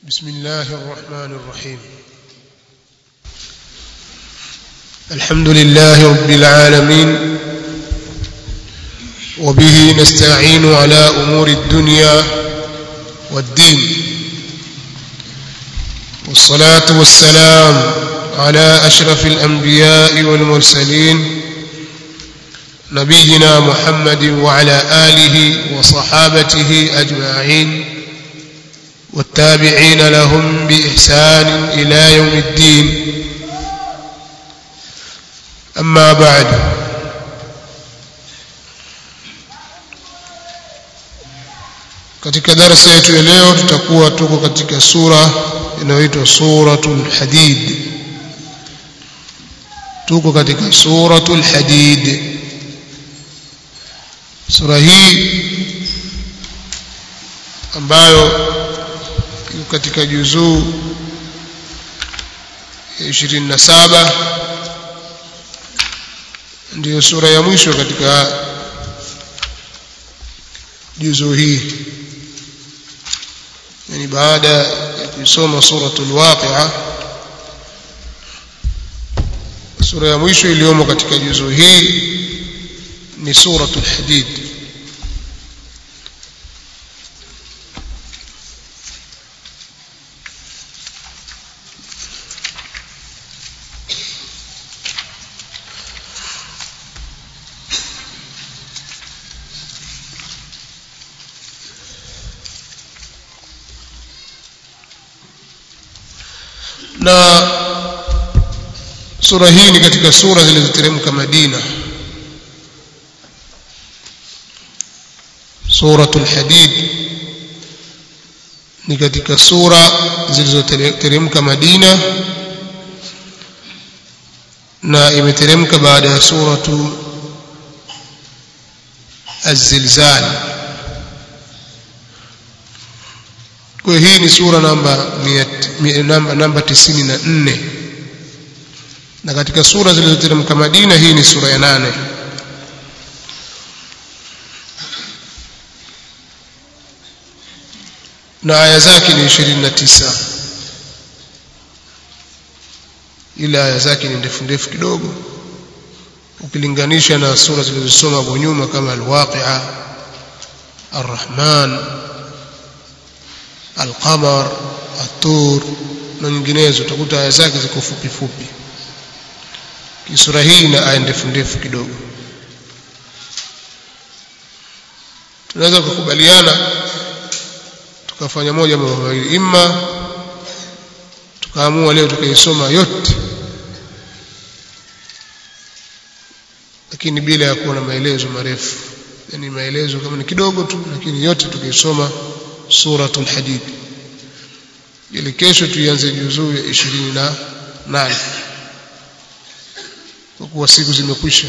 بسم الله الرحمن الرحيم الحمد لله رب العالمين وبه نستعين على أمور الدنيا والدين والصلاة والسلام على أشرف الأنبياء والمرسلين نبينا محمد وعلى آله وصحابته أجمعين والتابعين لهم بإحسان إلى يوم الدين أما بعد katika darasa yetu ya leo tutakuwa tuko katika sura inayoitwa suratul hadid tuko katika suratul hadid sura hii ambayo iko katika juzuu ya 27 ndiyo sura ya mwisho katika juzuu hii yani baada ya kuisoma suratul waqi'a sura ya mwisho iliyomo katika juzuu hii ni suratul hadid na sura hii ni katika sura zilizoteremka Madina suratul hadid ni katika sura zilizoteremka Madina na imeteremka baada ya suratu az-zilzal kwa hii ni sura namba namba namba 94 na katika sura zilizoteremka Madina hii ni sura ya nane na aya zake ni 29 ila aya zake ni ndefu ndefu kidogo ukilinganisha na sura zilizosoma hapo nyuma kama al-waqi'a ar-rahman al-qamar at-tur na nyinginezo utakuta aya zake ziko fupi fupi kisura hii na aya ndefu ndefu kidogo tunaweza kukubaliana tukafanya moja mambo mawili imma tukaamua leo tukaisoma yote lakini bila ya kuwa na maelezo marefu yani maelezo kama ni kidogo tu lakini yote tukaisoma suratul hadid ili kesho tuianze juzuu ya 28 kwa kuwa siku zimekwisha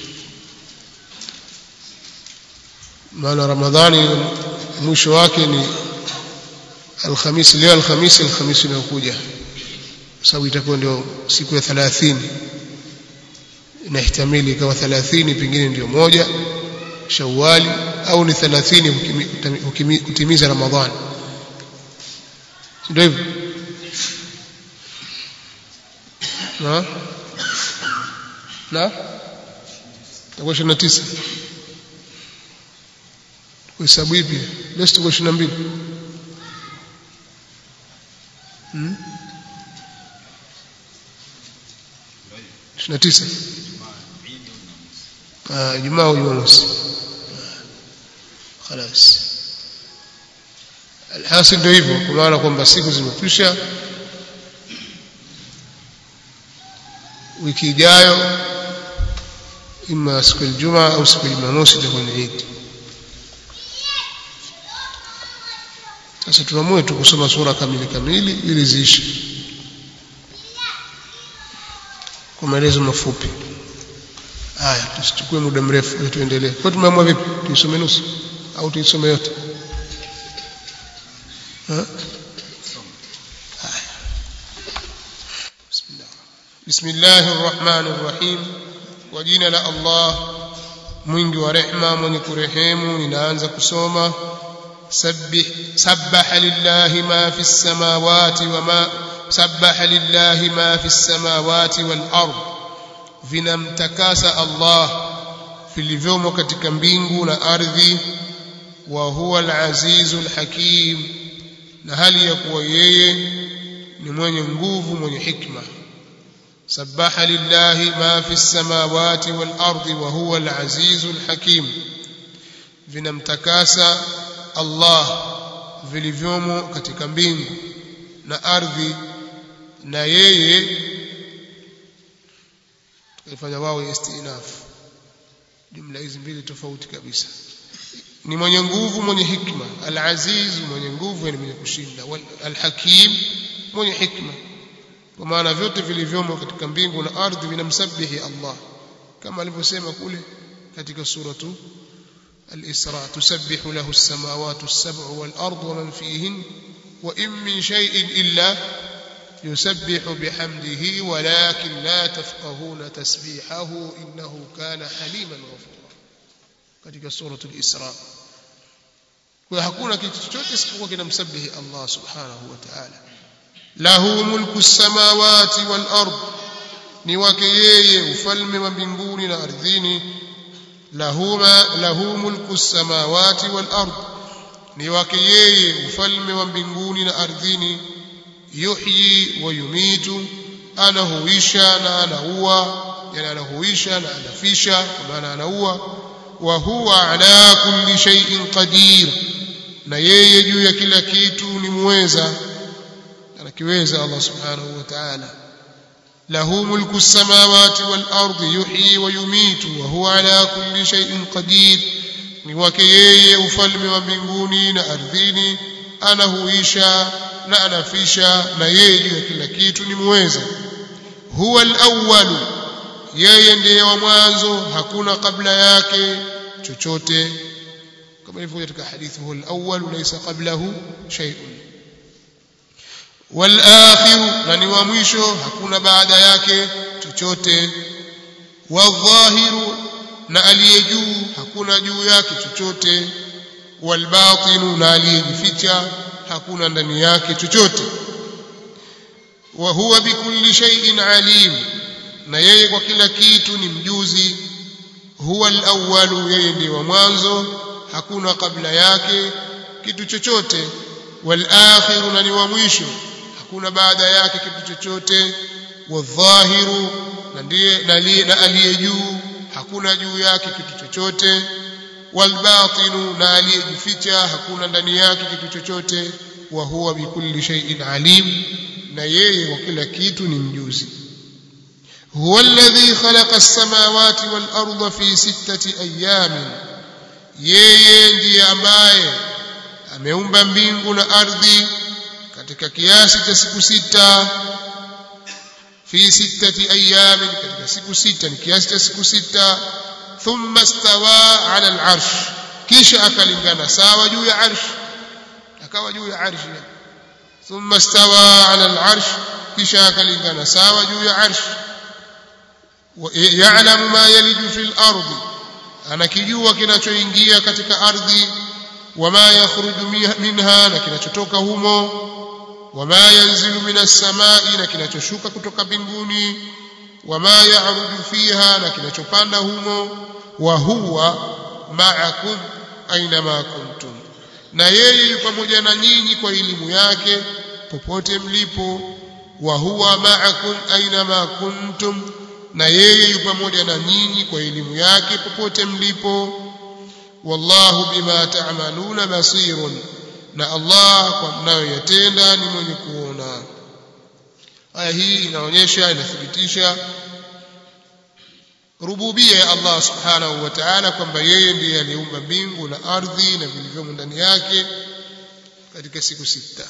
maana ramadhani mwisho wake ni alhamisi leo alhamisi alhamisi inayokuja sababu itakuwa ndio siku ya 30 inahtamili ikawa 30 pengine ndio moja shawali au ni 30 kutimiza ramadhani ndio hivyo na na takuwa 29 kuhesabu ipi leo tuko 22 hmm 29 ah Ijumaa au Jumamosi خلاص alhasil ndio hivyo kwa maana kwamba siku zimekwisha wiki ijayo ima siku ya Ijumaa au siku ya Jumamosi itakuwa ni Eid sasa tuamue tu kusoma sura kamili kamili ili ziishe kwa maelezo mafupi haya tusichukue muda mrefu ili tuendelee kwa tumeamua vipi tuisome nusu au tuisome yote ha بسم الله الرحمن الرحيم وجينا لا الله mwingi wa rehma mwenye kurehemu ninaanza kusoma سبح سبح لله ما في السماوات وما سبح لله ما في السماوات والأرض vinamtakasa Allah vilivyomo katika mbingu na ardhi wa huwa al-azizu al-hakim na hali ya kuwa yeye ni mwenye nguvu mwenye hikma sabaha lillahi ma fi samawati wal ardi wa huwa al-azizu al-hakim vinamtakasa Allah vilivyomo katika mbingu na ardhi na yeye tukifanya wao istinaf jumla hizi mbili tofauti kabisa ni mwenye nguvu mwenye hikma al-aziz mwenye nguvu ni mwenye kushinda al-hakim mwenye hikma kwa maana vyote vilivyomo katika mbingu na ardhi vinamsabihi Allah kama alivyosema kule katika suratu al-Isra tusabbihu lahu as-samawati as-sab'u wal-ardu wa man fihin wa in min shay'in illa yusabbihu bihamdihi walakin la tafqahuna tasbihahu innahu kana haliman ghafura katika suratu al-Isra kwa hakuna kitu chochote isipokuwa kinamsabihi Allah subhanahu wa ta'ala lahu mulku samawati wal ard ni wake yeye ufalme wa mbinguni na ardhini lahuma lahu mulku samawati wal ard ni wake yeye ufalme wa mbinguni na ardhini yuhyi wa yumitu anahuisha na anaua yani anahuisha na anafisha kwa maana anaua wa huwa ala kulli shay'in qadir na yeye juu ya kila kitu ni muweza anakiweza Allah subhanahu wa ta'ala lahu mulku samawati wal ardi yuhyi wa yumitu wa huwa ala kulli shay'in qadir ni wake yeye ufalme wa mbinguni na ardhini anahuisha na anafisha na yeye juu ya kila kitu ni muweza huwa al-awwal yeye ndiye wa mwanzo hakuna kabla yake chochote kama ilivyo katika hadithi huwa al-awwal laysa qablahu shay'un wal-akhir na ni wa mwisho hakuna baada yake chochote wadh-dhahiru na aliye juu hakuna juu yake chochote wal-batinu na aliyejificha hakuna ndani yake chochote wa huwa bikulli shay'in alim na yeye kwa kila kitu ni mjuzi huwa al-awwalu yeye ndiye wa mwanzo hakuna kabla yake kitu chochote wal-akhiru na ni wa mwisho hakuna baada yake kitu chochote wadh-dhahiru na ndiye na aliye juu hakuna juu yake kitu chochote walbatinu na aliyejificha hakuna ndani yake kitu chochote wa huwa bikulli shay'in alim na yeye kwa kila kitu ni mjuzi huwa alladhi khalaqa as-samawati wal arda fi sittati ayamin yeye ndiye ambaye ameumba mbingu na ardhi katika kiasi cha siku sita fi sittati ayamin katika siku sita ni kiasi cha siku sita thumma istawa ala al-arsh kisha akalingana sawa juu ya arsh akawa juu ya arsh thumma istawa ala al-arsh kisha akalingana sawa juu ya arsh ya'lamu ma yaliju fil ardi anakijua kinachoingia katika ardhi wama yakhruju minha na kinachotoka humo wama yanzilu minas samai na kinachoshuka kutoka mbinguni wama ya'ruju fiha na kinachopanda humo wa huwa ma'akum aina ma kuntum na yeye yu pamoja na nyinyi kwa elimu yake popote mlipo wa huwa ma'akum aina ma kuntum na yeye yu pamoja na nyinyi kwa elimu yake popote mlipo wallahu bima ta'maluna basirun na Allah kwa mnayoyatenda ni mwenye kuona aya hii inaonyesha inathibitisha rububia ya Allah subhanahu wa ta'ala kwamba yeye ndiye aliumba mbingu na ardhi na vilivyomo ndani yake katika siku sita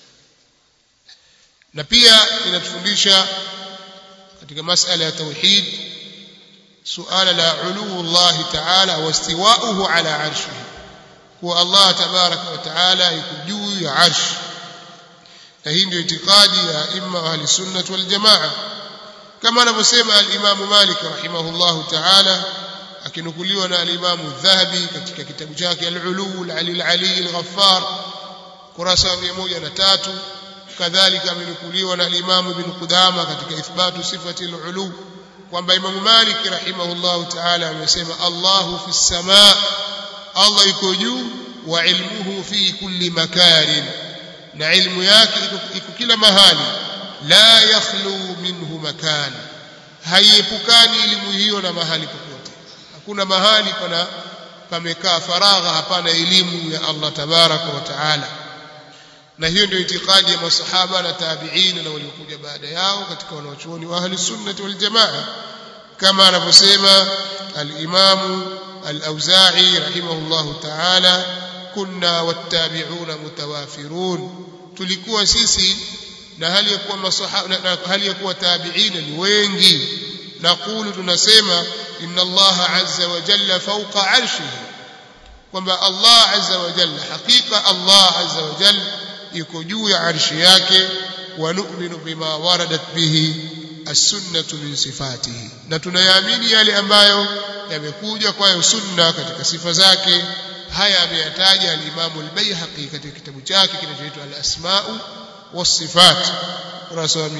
na pia inatufundisha katika masala ya tauhid suala la uluu Allah ta'ala wa istiwa'uhu ala arshihi kuwa Allah tabaraka wa ta'ala yuko juu ya arsh na hii ndio itikadi ya imma ahli sunnah wal jamaa kama anavyosema al-Imam Malik rahimahullahu ta'ala akinukuliwa na alimamu dhahabi katika kitabu chake al-ulu al-ali al-ghaffar kurasa wa 103 kadhalika amenukuliwa na alimamu ibn qudama katika ithbatu sifati al-ulu kwamba imamu malik rahimahullahu ta'ala amesema Allahu fi samaa Allah yuko juu wa ilmuhu fi kulli makanin na ilmu yake iko kila mahali la yakhlu minhu makan haiepukani elimu hiyo na mahali popote hakuna mahali pana pamekaa faragha hapana elimu ya Allah tabaraka wa taala na hiyo ndio itikadi ya masahaba na tabi'in na waliokuja baada yao katika wanaochuoni wa ahli sunnah wal jamaa kama anavyosema al-Imam al-Auza'i rahimahullahu ta'ala kunna wattabi'una mutawafirun tulikuwa sisi na hali ya kuwa masahaba na hali ya kuwa tabi'ina ni wengi naqulu tunasema inna Allah azza wa jalla fawqa arshihi kwamba Allah azza wa jalla hakika Allah azza wa jalla yuko juu ya arshi yake wa nu'minu bima waradat bihi as-sunnatu min sifatihi na tunayaamini yale ambayo yamekuja kwayo sunna katika sifa zake haya ameyataja al-Imam al-Baihaqi katika kitabu chake kinachoitwa al-Asma'u was-Sifat kurasa wa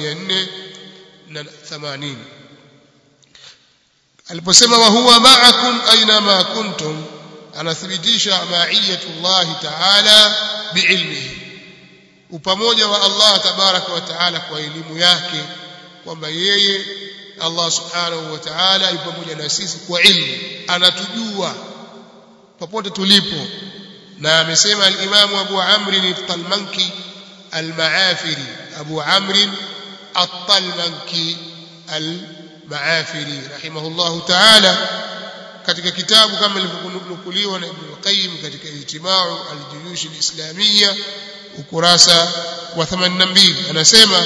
480 aliposema wa huwa ma'akum aina ma kuntum anathibitisha ma'iyatullah ta'ala bi'ilmihi upamoja wa Allah tabaraka wa taala kwa elimu yake kwamba yeye Allah subhanahu wa ta'ala yupo pamoja na sisi kwa ilmu anatujua popote tulipo na amesema al-Imam Abu Amr al-Talmanki al-Maafiri Abu Amr al-Talmanki al-Maafiri rahimahullahu ta'ala katika kitabu kama ilivyonukuliwa na Ibn Qayyim katika Ijtima'u al-Juyush al-Islamiyya ukurasa wa 82 anasema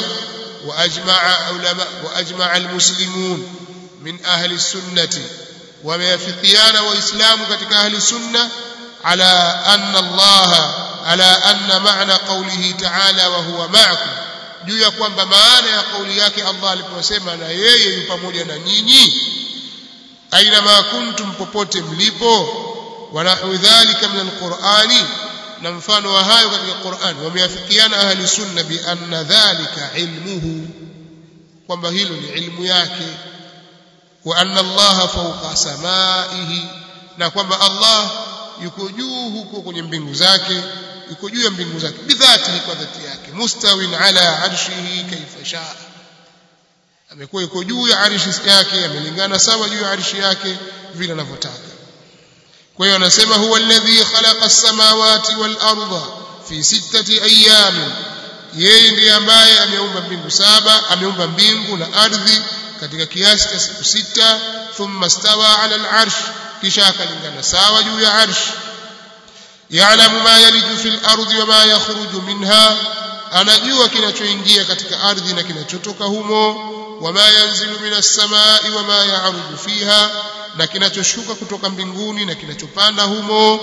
واجمع علماء واجمع المسلمون من اهل السنه وميافقيان واسلام ketika اهل السنه على ان الله على ان معنى قوله تعالى وهو معكم juu ya kwamba maana ya kauli yake Allah aliposema na yeye yu pamoja na nyinyi aina ma kuntum popote mlipo wa nahu dhalika min alqur'ani na mfano wa hayo katika Qur'an wameafikiana ahli sunna bi anna dhalika ilmuhu kwamba hilo ni ilmu yake wa anna Allah fawqa samaihi na kwamba Allah yuko juu huko kwenye mbingu zake yuko juu ya mbingu zake bidhatihi kwa dhati yake mustawin ala arshihi kaifa shaa amekuwa yuko juu ya arshi yake amelingana sawa juu ya arshi yake vile anavyotaka kwa hiyo anasema huwa alladhi khalaqa as-samawati wal arda fi sittati ayamin yeye ndiye ambaye ameumba mbingu saba ameumba mbingu na ardhi katika kiasi cha siku sita thumma stawa ala al-arsh kisha akalingana sawa juu ya arsh ya'lamu ma yaliju fil ardi wa ma yakhruju minha anajua kinachoingia katika ardhi na kinachotoka humo wama yanzilu minas samai wama ya'ruju fiha na kinachoshuka kutoka mbinguni na kinachopanda humo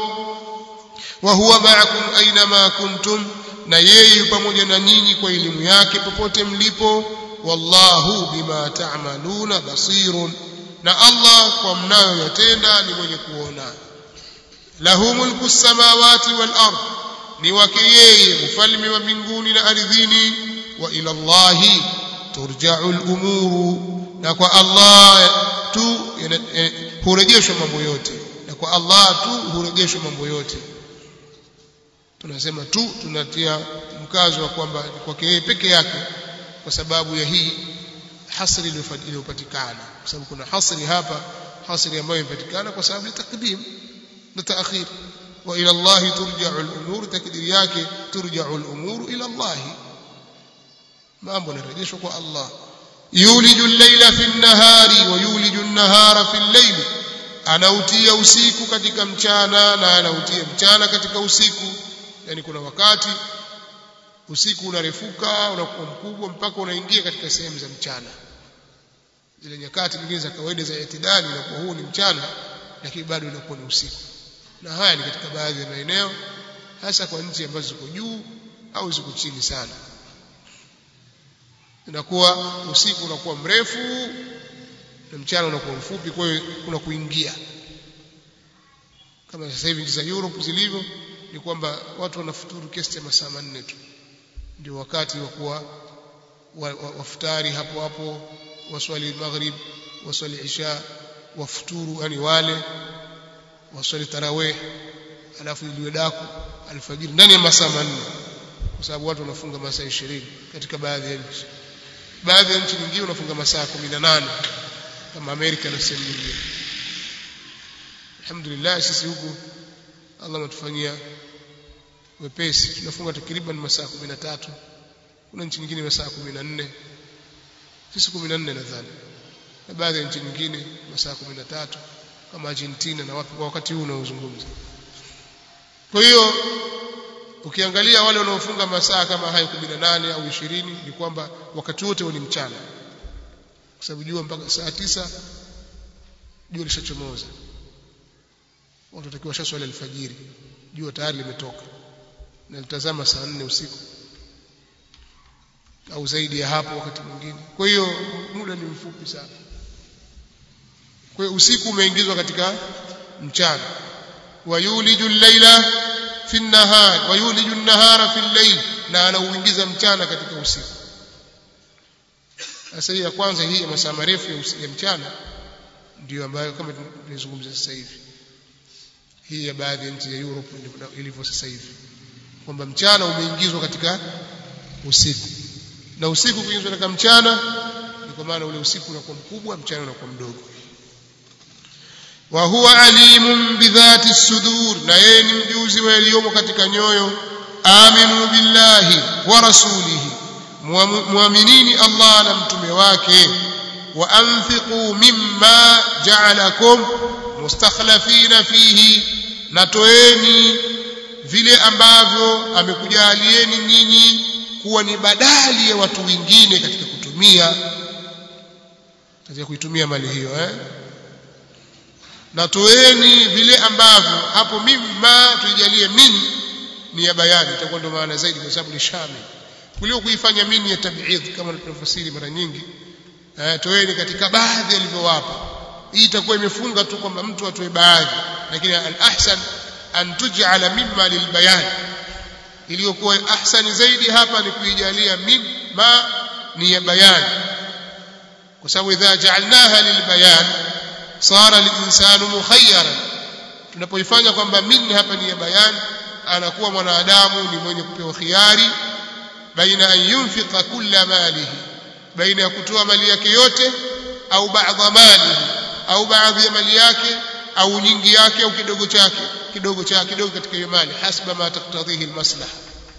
wa huwa ma'akum aina ma kuntum na yeye pamoja na nyinyi kwa elimu yake popote mlipo wallahu bima ta'maluna basirun na Allah kwa mnayoyatenda ni mwenye kuona lahu mulku samawati wal ard ni wake yeye ufalme wa mbinguni na ardhini wa ila Allahi turja'u al-umuru na kwa Allah tu hurejeshwa mambo yote na kwa Allah tu hurejeshwa mambo yote tunasema tu tunatia mkazo wa kwamba kwake yeye peke yake kwa sababu ya hii hasri iliyopatikana kwa sababu kuna hasri hapa hasri ambayo imepatikana kwa sababu ya takdim na taakhir wa ila Allah turja'u al-umur takdiri yake turja'u al-umur ila Allah mambo yanarejeshwa kwa Allah yuliju al-layla fi an-nahari wa yuliju an-nahara fi al-layl anautia usiku katika mchana na anautia mchana katika usiku yani kuna wakati usiku unarefuka unakuwa mkubwa mpaka unaingia katika sehemu za mchana zile nyakati nyingine za kawaida za itidali inakuwa huu ni mchana lakini bado inakuwa ni usiku na haya ni katika baadhi ya maeneo hasa kwa nchi ambazo ziko juu au ziko chini sana inakuwa usiku unakuwa mrefu na mchana unakuwa mfupi kwa hiyo kuna kuingia kama sasa hivi nchi za Europe zilivyo ni kwamba watu wanafuturu kiasi cha masaa manne tu ndio wakati wa kuwa wafutari hapo hapo waswali maghrib waswali isha wafuturu yani wale waswali tarawih alafu iliwe daku alfajiri ndani ya masaa manne kwa sababu watu wanafunga masaa 20 katika baadhi ya nchi baadhi ya nchi nyingine wanafunga masaa 18 kama Amerika na sehemu nyingine alhamdulillah sisi huku Allah ametufanyia wepesi tunafunga takriban masaa 13 kuna nchi nyingine masaa 14 sisi 14 nadhani na baadhi ya nchi nyingine masaa 13 kama Argentina na wapi kwa wakati huu unaozungumza kwa hiyo ukiangalia wale wanaofunga masaa kama hayo 18 au 20 ni kwamba wakati wote ni mchana kwa sababu jua mpaka saa tisa jua lishachomoza watu watakiwa shaswali alfajiri jua tayari limetoka na litazama saa 4 usiku au zaidi ya hapo wakati mwingine kwa hiyo muda ni mfupi sana kwa hiyo usiku umeingizwa katika mchana wayuliju al-laila fi an-nahar wayuliju an-nahara fi al-layl na anauingiza mchana katika usiku sasa hii ya kwanza hii ya masaa marefu ya mchana ndio ambayo kama tunazungumza sasa hivi hii ya baadhi ya nchi ya Europe ilivyo sasa hivi kwamba mchana umeingizwa katika usiku na usiku kuingizwa katika mchana ni kwa maana ule usiku unakuwa mkubwa mchana unakuwa mdogo wa huwa alimun bidhati sudur na yeye ni mjuzi wa yaliyomo katika nyoyo aminu billahi wa rasulihi muaminini Allah na mtume wake wa anfiqu mimma ja'alakum mustakhlafina fihi na toeni vile ambavyo amekujalieni nyinyi kuwa ni badali ya watu wengine katika kutumia katika kuitumia mali hiyo eh na toeni vile ambavyo hapo mimma tuijalie min ni ya bayani itakuwa ndio maana zaidi kwa sababu ni shamil kuliko kuifanya min ya tab'idh kama tunafasiri mara nyingi eh toeni katika baadhi alivyowapa hii itakuwa imefunga tu kwamba mtu atoe baadhi lakini al-ahsan an tuj'ala mimma lilbayan iliyokuwa ahsani zaidi hapa ni kuijalia mimma ni ya bayan kwa sababu idha ja'alnaha lilbayan sara linsanu mukhayyaran tunapoifanya kwamba min hapa ni ya bayan anakuwa mwanadamu ni mwenye kupewa khiari baina an yunfiqa kulla malihi baina ya kutoa mali yake yote au baadha malihi au baadhi ya mali yake au nyingi yake au kidogo chake kidogo chake kidogo katika hiyo mali hasba ma taktadhihi almaslaha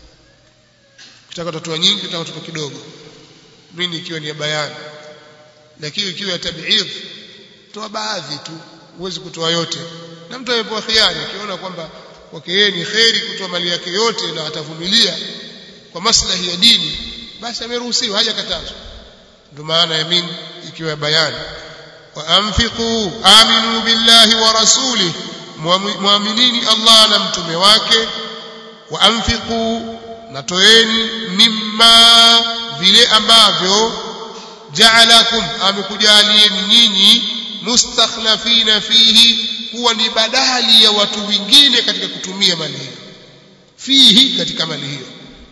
kitaka kutoa nyingi kitaka kutoa kidogo mimi ikiwa ni ya bayani lakini ikiwa ya tab'idh toa baadhi tu huwezi kutoa yote na mtu amepewa khiari akiona kwamba kwake yeye ni kheri kutoa mali yake yote na atavumilia kwa maslahi ya dini basi ameruhusiwa hajakatazwa ndio maana ya min ikiwa bayani wa anfiqu aminu billahi wa rasulih muaminini Allah na mtume wake wa anfiqu natoeni mimma vile ambavyo ja'alakum amekujalieni nyinyi mustakhlafina fihi kuwa ni badali ya watu wengine katika kutumia mali hiyo fihi katika mali hiyo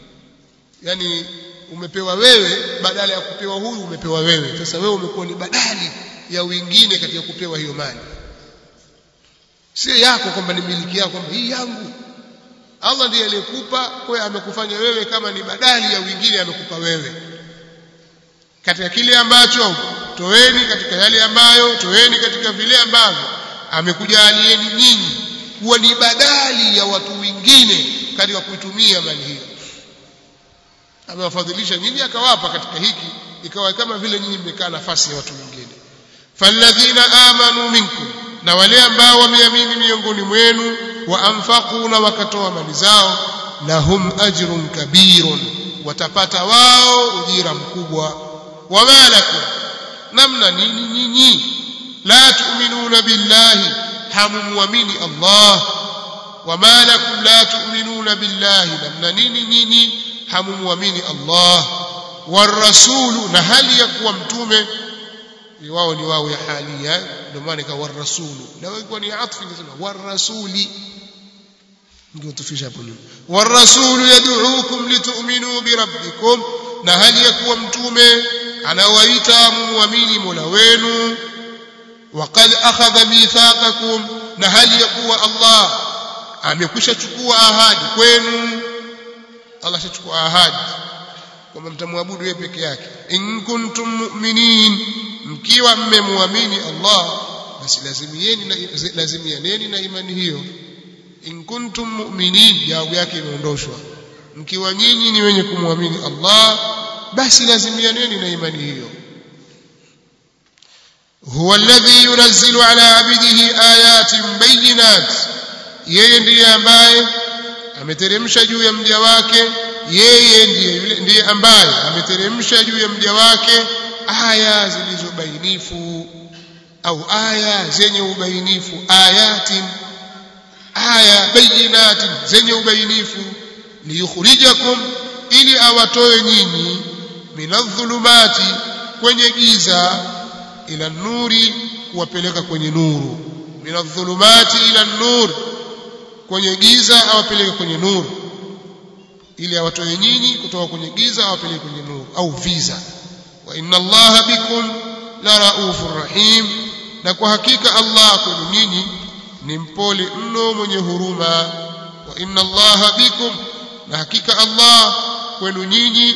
yani umepewa wewe badala ya kupewa huyu umepewa wewe sasa wewe umekuwa ni badali ya wengine katika kupewa hiyo mali si yako kwamba ni miliki yako kwamba hii yangu Allah ndiye aliyekupa kwa amekufanya wewe kama ni badali ya wengine amekupa wewe katika kile ambacho toeni katika yale ambayo toeni katika vile ambavyo amekujalieni nyinyi kuwa ni badali ya watu wengine katika kuitumia mali hiyo amewafadhilisha nyinyi akawapa katika hiki ikawa kama vile nyinyi mmekaa nafasi ya watu wengine falladhina amanu minkum na wale ambao wameamini miongoni mwenu wa anfaqu na wakatoa mali zao lahum ajrun kabirun watapata wao ujira mkubwa wama lakum namna nini nyinyi la tu'minuna billahi hamumwamini Allah wama lakum la tu'minuna billahi namna nini nyinyi hamumwamini Allah warasulu na hali ya kuwa mtume wao ni wao ya halia ndio maana ikawa rasulu na ilikuwa ni atfi ingesema warasuli ningetufisha hapo nyuma warasulu yad'uukum litu'minu birabbikum na hali ya kuwa mtume anawaita muamini Mola wenu waqad akhadha mithaqakum na hali ya kuwa Allah amekwisha chukua ahadi kwenu Allah ashachukua ahadi kwamba mtamwabudu yeye peke yake in kuntum mu'minin mkiwa mmemwamini Allah basi lazimieni na lazimianeni na imani hiyo in kuntum mu'minin jawabu yake imeondoshwa mkiwa nyinyi ni wenye kumwamini Allah basi lazimianeni na imani hiyo huwa alladhi yunazzilu ala abidihi ayatin bayinat yeye ndiye ambaye ameteremsha juu ya mja wake yeye ndiye yule ndiye ambaye ameteremsha juu ya mja wake aya zilizobainifu au aya zenye ubainifu ayatin aya bayinatin zenye ubainifu liyukhrijakum ili awatoe nyinyi minadh-dhulumati kwenye giza ila nuri kuwapeleka kwenye nuru minadh-dhulumati ila nur kwenye giza awapeleke kwenye nuru ili awatoe nyinyi kutoka kwenye giza awapeleke kwenye nuru au viza wa inna allaha bikum la raufur rahim na kwa hakika Allah kwenu nyinyi ni mpole mno mwenye huruma wa inna allaha bikum na hakika Allah kwenu nyinyi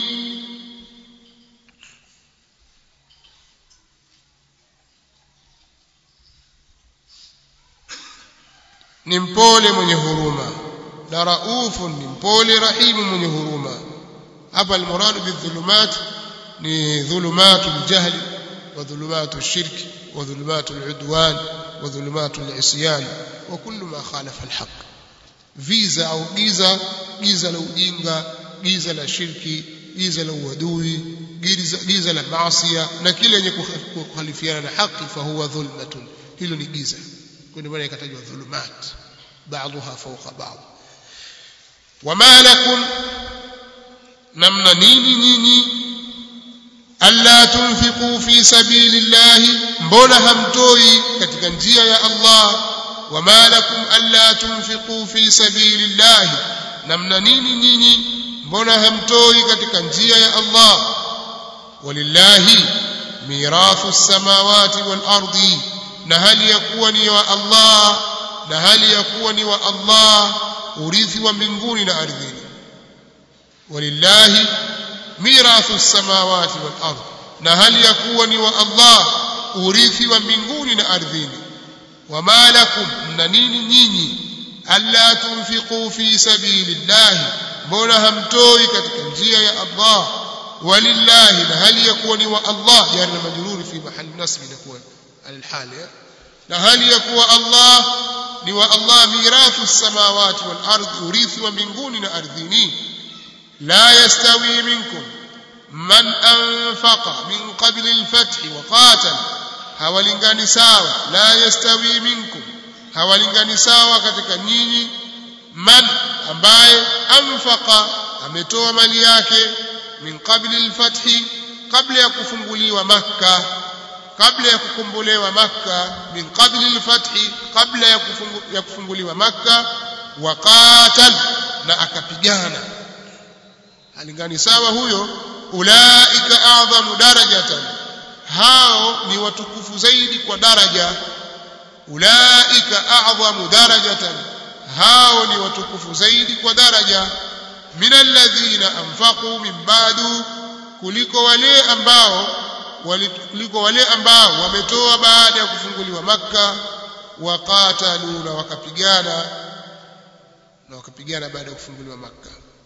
ni mpole mwenye huruma na raufun ni mpole rahimu mwenye huruma hapa almuradu bidhulumat ni dhulumatu ljahli wa dhulumatu lshirki wa dhulumatu ludwan wa dhulumatu lisyan wa kullu ma khalafa alhaq viza au giza giza la ujinga giza la shirki giza la uadui giza, giza la maasia na kile yenye kukhalifiana na haki fahuwa dhulmatun hilo ni giza kwa maana ikatajwa dhulumat بعضها فوق بعض وما لكم نمنا نيني نيني ألا تنفقوا في سبيل الله mbona hamtoi katika njia ya Allah wama lakum alla tunfiqu fi sabilillah namna nini nyinyi mbona hamtoi katika njia ya Allah walillahi mirathu samawati wal ardi na hali ya kuwa ni wa Allah na hali ya kuwa ni wa Allah urithi wa mbinguni na ardhini walillahi mirathu samawati wal ardh na hali ya kuwa ni wa Allah urithi wa mbinguni na ardhini wama lakum mna nini nyinyi alla tunfiqu fi sabilillahi mbona hamtoi katika njia ya Allah walillahi na hali ya kuwa ni wa Allah jari na majruri fi mahali nasbi inakuwa alhali na hali ya kuwa Allah ni wa Allah mirathu samawati wal ardhi urithi wa mbinguni na ardhini la yastawi minkum man anfaqa min qabli al-fath wa qatal hawalingani sawa la yastawi minkum hawalingani sawa katika nyinyi man ambaye anfaqa ametoa mali yake min qabli al-fath kabla ya kufunguliwa makkah kabla ya kukombolewa makka min qabli al-fathi kabla ya, kufungu, ya kufunguliwa makka wa qatal na akapigana halingani sawa huyo ulaika a'zamu darajatan hao ni watukufu zaidi kwa daraja ulaika a'zamu darajatan hao ni watukufu zaidi kwa daraja min alladhina anfaqu min ba'du kuliko wale ambao kuliko wale ambao wametoa baada ya kufunguliwa makka waqatalu na wakapigana na wakapigana baada ya kufunguliwa makka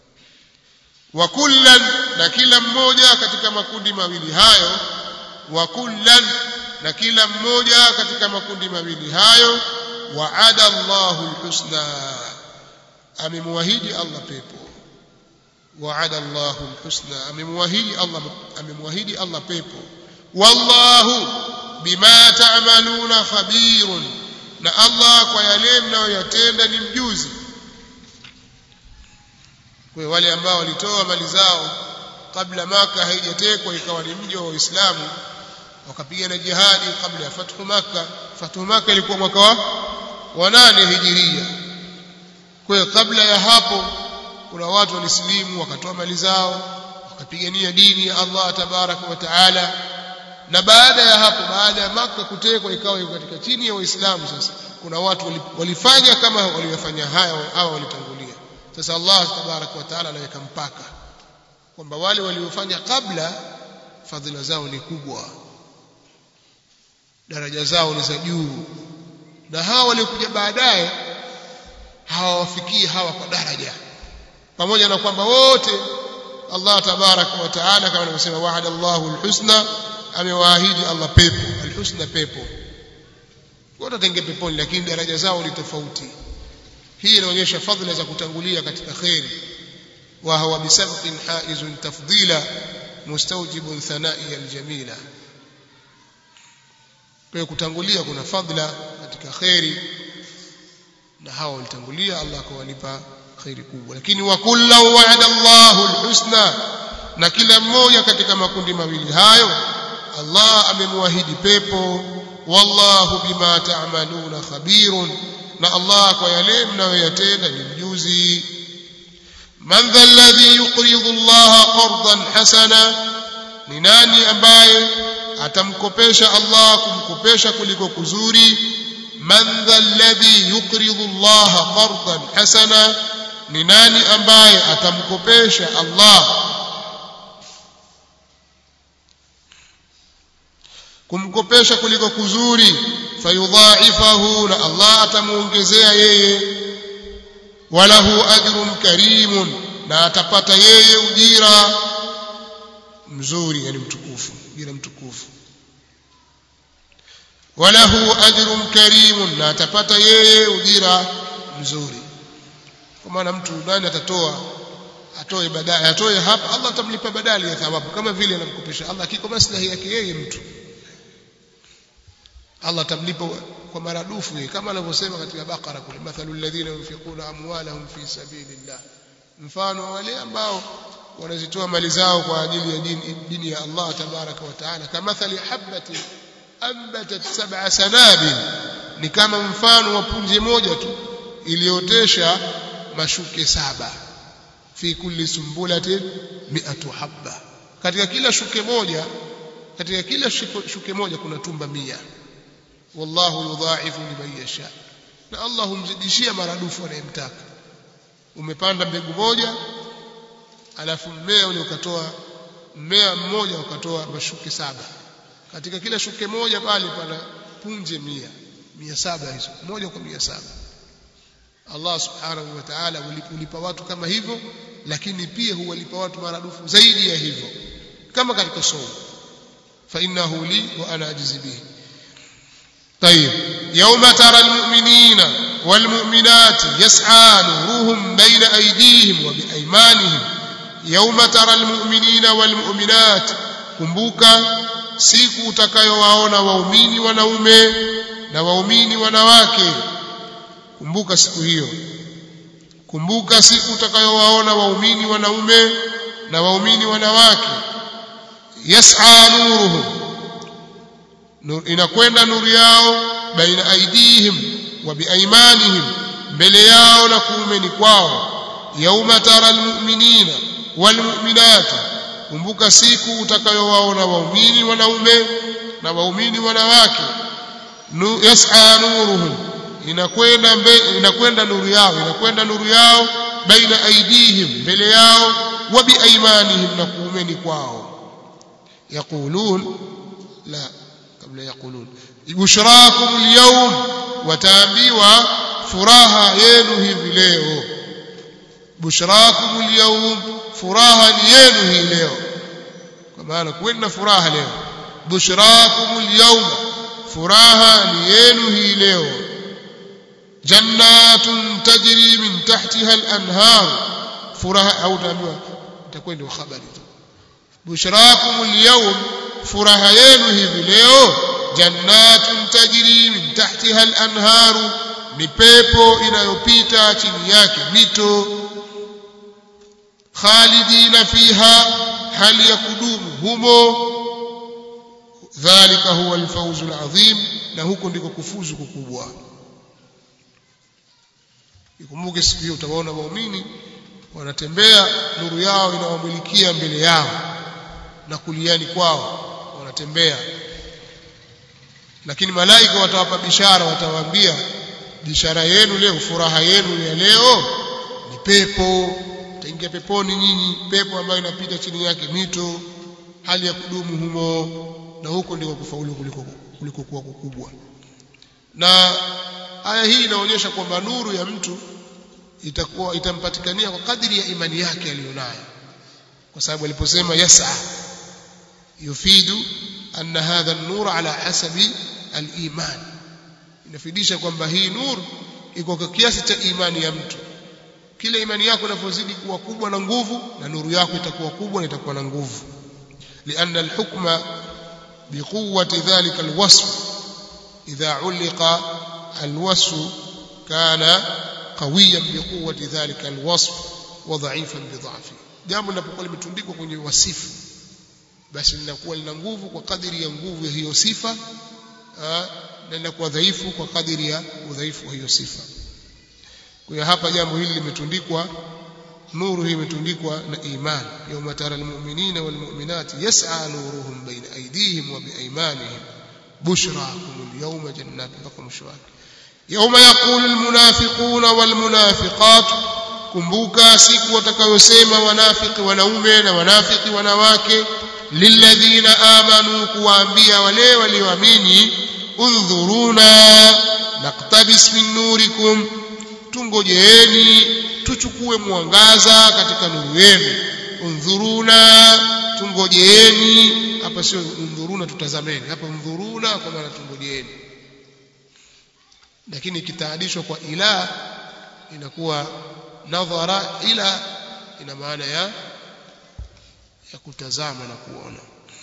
wa kullan na kila mmoja katika makundi mawili hayo wa kullan na kila mmoja katika makundi mawili hayo waada Allahu alhusna amemwahidi Allah pepo waada Allahu alhusna amemwahidi Allah amemwahidi Allah pepo wallahu bima ta'maluna khabirun na Allah kwa yale mnayoyatenda ni mjuzi kwa wale ambao walitoa mali zao kabla maka haijatekwa ikawa ni mji wa Uislamu wakapigana jihadi kabla ya fathu maka fathu maka ilikuwa mwaka wa wa nane hijiria kwa hiyo kabla ya hapo kuna watu walisilimu wakatoa mali zao wakapigania dini ya Allah tabaraka wa taala na baada ya hapo baada ya maka kutekwa ikawa iko katika chini ya waislamu sasa kuna watu walifanya kama waliyofanya haya hawa walitangulia sasa Allah tabaraka wa taala anaweka mpaka kwamba wale waliofanya kabla fadhila zao ni kubwa daraja zao ni za juu na hawa waliokuja baadaye hawawafikii hawa kwa daraja pamoja na kwamba wote Allah tabaraka wa taala kama anavyosema wa'ada Allahu alhusna amewaahidi Allah pepo alhusna pepo wote watenge peponi lakini daraja zao ni tofauti hii inaonyesha fadhila za kutangulia katika khairi wa huwa bisabqin haizun tafdila mustawjibun thana'i aljamila kwa kutangulia kuna fadhila katika khairi na hawa walitangulia Allah akawalipa khairi kubwa lakini wa kullu wa'ada Allahu alhusna na kila mmoja katika makundi mawili hayo Allah amemwahidi pepo wallahu bima ta'maluna khabirun na Allah kwa yale mnayoyatenda ni mjuzi man dha alladhi yuqridu Allah qardan hasana ni nani ambaye atamkopesha Allah kumkopesha kuliko kuzuri man dha alladhi yuqridu Allah qardan hasana ni nani ambaye atamkopesha Allah kumkopesha kuliko kuzuri fayudhaifahu na Allah atamuongezea yeye walahu ajrun karimun na atapata yeye ujira mzuri yani mtukufu ujira mtukufu walahu ajrun karimun na atapata yeye ujira mzuri kwa maana mtu nani atatoa atoe badali atoe hapa Allah atamlipa badali ya thawabu kama vile anamkopesha Allah kiko maslahi yake yeye mtu Allah atamlipa kwa maradufu yeye kama anavyosema katika Bakara kule mathalul ladhina yunfiquna amwalahum fi sabilillah mfano wale ambao wanazitoa mali zao kwa ajili ya dini, dini ya Allah tabaraka wa taala kamathali habati ambatat sab'a sanabil ni kama mfano wa punje moja tu iliotesha mashuke saba fi kulli sumbulatin mi'atu habba katika kila shuke moja katika kila shuke moja kuna tumba mia wallahu yudha'ifu liman yasha na Allah humzidishia maradufu anayemtaka umepanda mbegu moja alafu mmea ule ukatoa mmea mmoja ukatoa mashuke saba katika kila shuke moja pale pana punje mia mia saba hizo moja kwa mia saba Allah subhanahu wa ta'ala hulipa watu kama hivyo lakini pia huwalipa watu maradufu zaidi ya hivyo kama katika somo fa innahu li wa ana ajzi bihi طيب يوم ترى المؤمنين والمؤمنات يسعى نورهم بين أيديهم وبأيمانهم يوم ترى المؤمنين والمؤمنات kumbuka siku utakayowaona waumini wanaume na waumini wanawake kumbuka siku hiyo kumbuka siku utakayowaona waumini wanaume na waumini wanawake yas'a nuruhum nur inakwenda nuru yao baina aidihim wa biaimanihim mbele yao na kuumeni kwao yauma tara almu'minina walmu'minat kumbuka siku utakayowaona waumini wanaume na waumini wanawake nu, yas'a nuruhum inakwenda inakwenda nuru yao inakwenda nuru yao baina aidihim mbele yao wa biaimanihim na kuumeni kwao yaqulun la kabla yaqulun bushrakum alyawm wataambiwa furaha yenu hivi leo bushrakum alyawm furaha ni yenu hii leo kwa maana kuweni furaha leo bushrakum alyawm furaha ni yenu hii leo jannatun tajri min tahtiha al-anhar furaha au taambiwa itakuwa ndio habari tu bushrakum al-yawm furaha yenu hivi leo jannatun tajri min tahtiha al-anhar ni pepo inayopita chini yake mito khalidina fiha hali ya kudumu humo dhalika huwa alfawzu alazim na huko ndiko kufuzu kukubwa ikumbuke siku hiyo utawaona waumini wanatembea nuru yao inawamilikia mbele yao na kuliani kwao wanatembea lakini malaika watawapa bishara watawaambia bishara yenu leo furaha yenu ya leo ni pepo taingia peponi nyinyi pepo ambayo inapita chini yake mito hali ya kudumu humo na huko ndiko kufaulu kuliko kuliko kuwa kukubwa na aya hii inaonyesha kwamba nuru ya mtu itakuwa itampatikania kwa kadiri ya imani yake aliyonayo kwa sababu aliposema yas'a yufidu anna hadha an-nur ala hasabi al-iman inafidisha kwamba hii nur iko kwa kiasi cha imani ya mtu kila imani yako inavyozidi kuwa kubwa na nguvu na nuru yako itakuwa kubwa na itakuwa na nguvu لأن الحكم بقوة ذلك الوصف إذا علق الوصف كان قويا بقوة ذلك الوصف وضعيفا بضعفه jambo linapokuwa limetundikwa kwenye wasifu basi linakuwa lina nguvu kwa kadiri ya nguvu ya hiyo sifa na linakuwa dhaifu kwa kadiri ya udhaifu wa hiyo sifa kwa hiyo hapa jambo hili limetundikwa nuru hii imetundikwa na iman yawma tara almu'minina walmu'minati yas'a nuruhum baina aydihim wa biaymanihim bushrakum alyawma jannatin mpaka mwisho wake yawma yaqulu almunafiquna walmunafiqat kumbuka siku watakayosema wanafiki wanaume na wanafiki wanawake lilladhina amanu kuwaambia wale walioamini undhuruna naqtabis min nurikum tungojeeni tuchukue mwangaza katika nuru yenu undhuruna tungojeeni hapa sio undhuruna tutazameni hapa undhuruna kwa maana tungojeeni lakini ikitaadishwa kwa ila inakuwa nadhara ila ina maana ya ya kutazama na kuona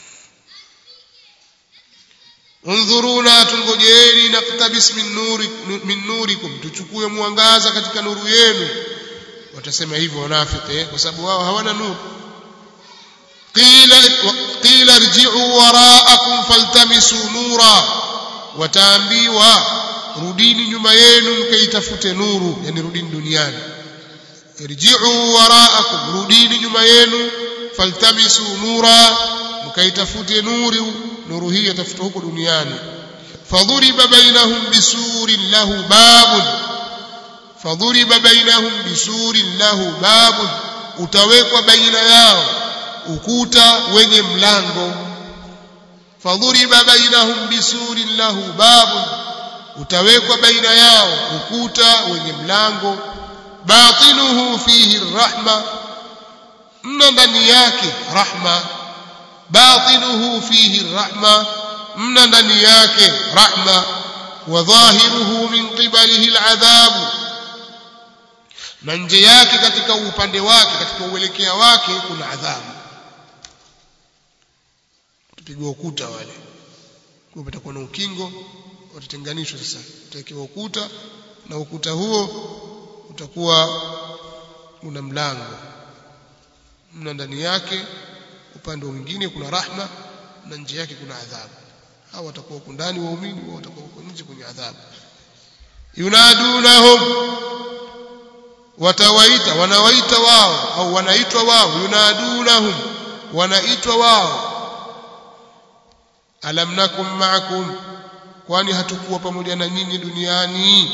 undhuruna tungojeeni naktabis min nuri min nurikum tuchukue mwangaza katika nuru yenu watasema hivyo wanafiki kwa sababu wao hawana nuru qila qila irji'u wara'akum faltamisu nura wataambiwa rudini nyuma yenu mkaitafute nuru yani rudini duniani irji'u wara'akum rudini nyuma yenu faltamisu nura mkaitafute nuru nuru hii yatafuta huko duniani fadhuriba bainahum bisurin lahu babun fadhuriba bainahum bisurin lahu babun utawekwa baina yao ukuta wenye mlango fadhuriba bainahum bisurin lahu babun utawekwa baina yao ukuta wenye mlango batinuhu fihi rahma mna ndani yake rahma batinuhu fihi rahma mna ndani yake rahma wa dhahiruhu min qibalihi aladhabu na nje yake katika upande wake katika uelekea wake kuna adhabu tupigwa ukuta wale kwa patakuwa na ukingo watatenganishwa sasa utawekewa ukuta na ukuta huo utakuwa una mlango mna ndani yake upande mwingine kuna rahma na nje yake kuna adhabu hao watakuwa huko ndani waumini wao watakuwa huko nje kwenye adhabu yunadunahum watawaita wanawaita wao au wanaitwa wao yunadunahum wanaitwa wao alam nakum ma'akum kwani hatukuwa pamoja na nyinyi duniani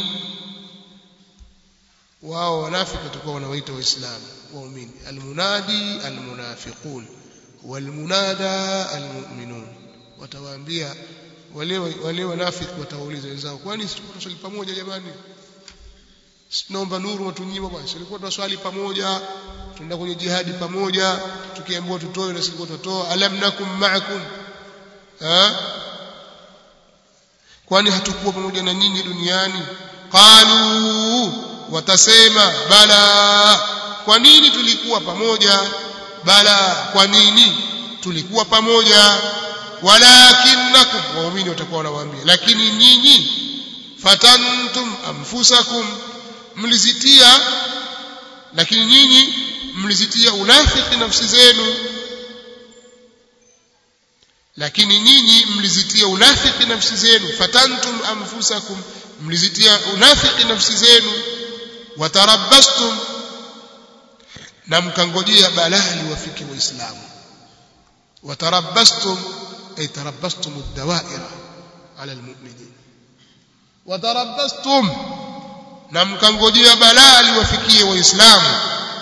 wao wanafiki watakuwa wanawaita waislamu waumini almunadi almunafiqun walmunada almu'minun watawaambia wale wale wanafiki watawauliza wenzao kwani tulikuwa tunaswali pamoja jamani tunaomba nuru watunyima bwana tulikuwa tunaswali pamoja tunaenda kwenye jihadi pamoja tukiambiwa tutoe na silikuwa tutoa alam nakum ma'akum ha kwani hatukuwa pamoja na nyinyi duniani qalu watasema bala kwa nini tulikuwa pamoja bala kwa nini tulikuwa pamoja walakinnakum waumini watakuwa wanawaambia lakini nyinyi fatantum anfusakum mlizitia lakini nyinyi mlizitia unafiki nafsi zenu lakini nyinyi mlizitia unafiki nafsi zenu fatantum anfusakum mlizitia unafiki nafsi zenu watarabbastum na mkangojea balaa liwafiki waislamu watarabbastum ay tarabbastum ad-dawaira ala almu'minin watarabbastum na mkangojea balaa liwafikie waislamu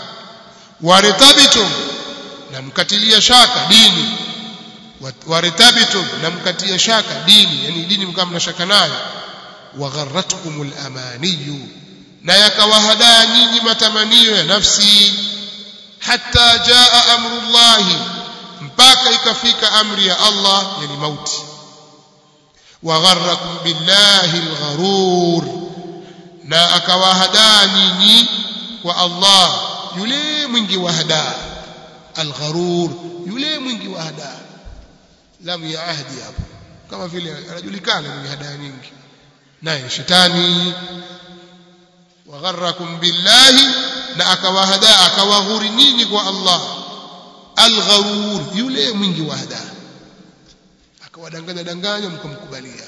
waritabitum na mkatilia shaka dini waritabitum na mkatia shaka dini yani dini mkawa mnashaka nayo wagharratkumul amaniyu na yakawahadaa nyinyi matamanio ya nafsi hatta jaa amrullahi mpaka ikafika amri ya Allah yani mauti wagharrakum billahi algharur na akawahadaa nyinyi kwa Allah yule mwingi wa hadaa algharur yule mwingi wa hadaa lamu ya ahdi hapo kama vile anajulikana mwenye hadaa nyingi naye shetani wagharrakum billahi na akawahadaa akawaghuri nyinyi kwa Allah algharur yule mwingi wa hadaa akawadanganya danganya mkamkubalia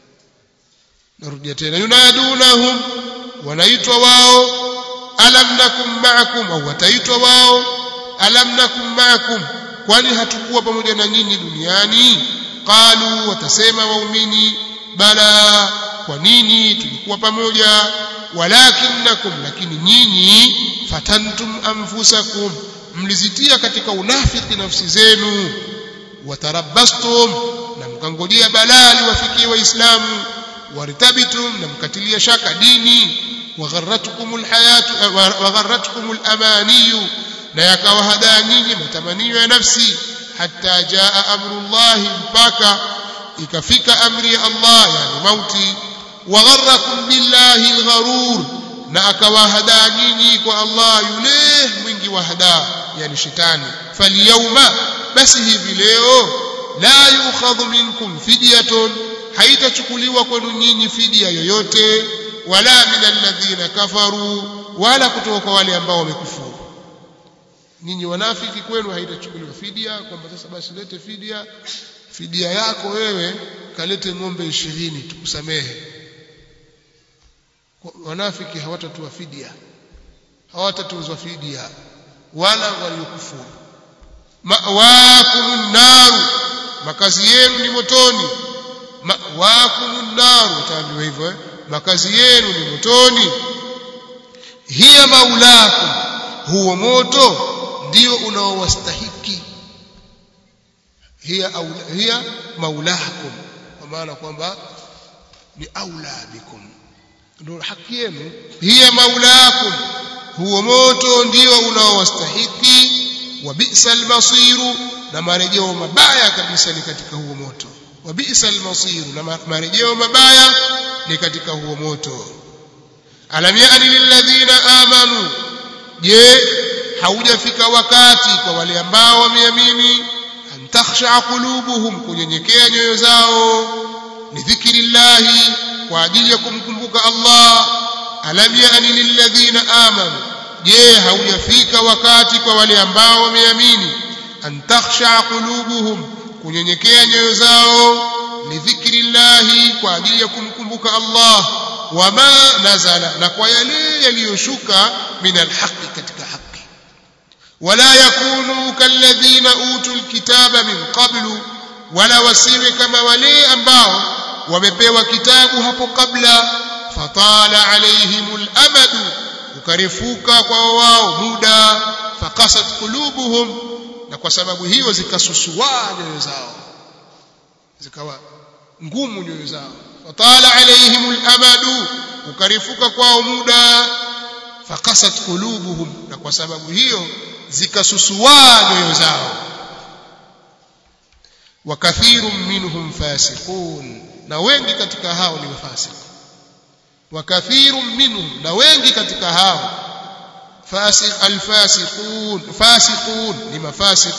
narudia tena yunadunahum wanaitwa wao alam nakum ma'akum au wataitwa wao alam nakum ma'akum kwani hatukuwa pamoja na nyinyi duniani qalu watasema waumini bala kwa nini tulikuwa pamoja walakinnakum lakini nyinyi fatantum anfusakum mlizitia katika unafiki nafsi zenu watarabbastum na mkangojea balaa liwafikie waislamu wartabitum na mkatilia shaka dini wagharratkum alhayatu wagharratkum alamaniyu na yakawahadaa nyinyi matamanio ya nafsi hatta jaa amrullahi mpaka ikafika amri ya Allah yani mauti wagharrakum billahi algharur na akawahadaa nyinyi kwa Allah yule mwingi wa hadaa yani shetani falyawma basi hivi leo la yukhadhu minkum fidyatun haitachukuliwa kwenu nyinyi fidia yoyote wala min alladhina kafaru wala kutoka kwa wale ambao wamekufuru nyinyi wanafiki kwenu haitachukuliwa fidia kwamba sasa basi lete fidia fidia yako wewe kalete ng'ombe ishirini tukusamehe wanafiki hawatatoa fidia hawatatozwa fidia wala waliokufuru ma'wakumun naru makazi yenu ni motoni ma'wakumun naru utaambiwa hivyo eh? makazi yenu ni motoni hiya maulakum huo moto ndio unaowastahiki hiya aula, hiya maulakum kwa maana kwamba ni aula bikum ndio haki yenu hiya maulakum huo moto ndio unaowastahiki wa bi'sal masiru na marejeo mabaya kabisa ni katika huo moto wa bi'sal masiru na marejeo mabaya ni katika huo moto alam ya'ni lilladhina amanu je haujafika wakati kwa wale ambao wameamini an takhsha qulubuhum kunyenyekea nyoyo zao ni dhikrillahi kwa ajili ya kumkumbuka Allah alam ya'ni lilladhina amanu je haujafika wakati kwa wale ambao wameamini an takhsha qulubuhum kunyenyekea nyoyo zao li dhikrillahi kwa ajili ya kumkumbuka Allah wama nazala na kwa yale yaliyoshuka min alhaqi katika haki wala yakunu kalladhina utul kitaba min qablu wala wasiwe kama wale ambao wamepewa kitabu hapo kabla fatala alaihimul amadu ukarefuka kwa wao muda fakasat qulubuhum na kwa sababu hiyo zikasusua nyoyo zao zikawa ngumu nyoyo zao fatala alaihimul amadu ukarefuka kwao muda fakasat qulubuhum na kwa sababu hiyo zikasusua nyoyo zao wa kathirun minhum fasiqun na wengi katika hao ni wafasiki wa kathirun minhum na wengi katika hao fasiq alfasiqun fasiqun ni mafasiq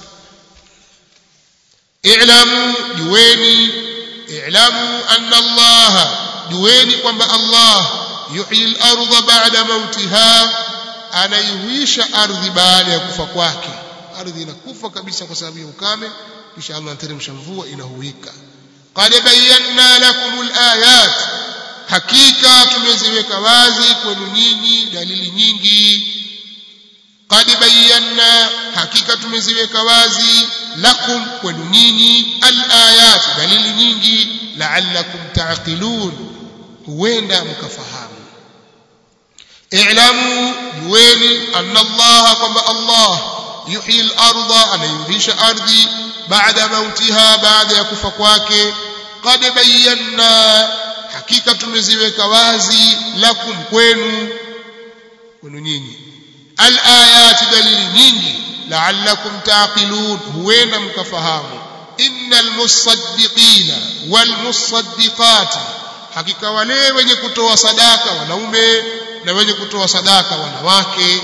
i'lamu jueni i'lamu anna Allah jueni kwamba Allah yuhyi al-ardha ba'da mautiha anaihuisha ardhi baada ya kufa kwake ardhi inakufa kabisa kwa sababu ya ukame kisha Allah anateremsha mvua inahuika qad bayyana lakum alayat hakika tumeziweka wazi kwenu nyinyi dalili nyingi qad bayyana hakika tumeziweka wazi lakum kwenu nyinyi alayat dalili nyingi la'allakum ta'qilun huenda mkafahamu i'lamu jueni anna Allah kwamba Allah yuhyi al-ardha anayuhisha ardhi baada mautiha baada ya kufa kwake qad bayyana hakika tumeziweka wazi lakum kwenu kwenu nyinyi al-ayati dalili nyingi la'allakum taqilun huenda mkafahamu innal musaddiqina wal musaddiqati hakika wale wenye kutoa sadaka wanaume na wenye kutoa sadaka wanawake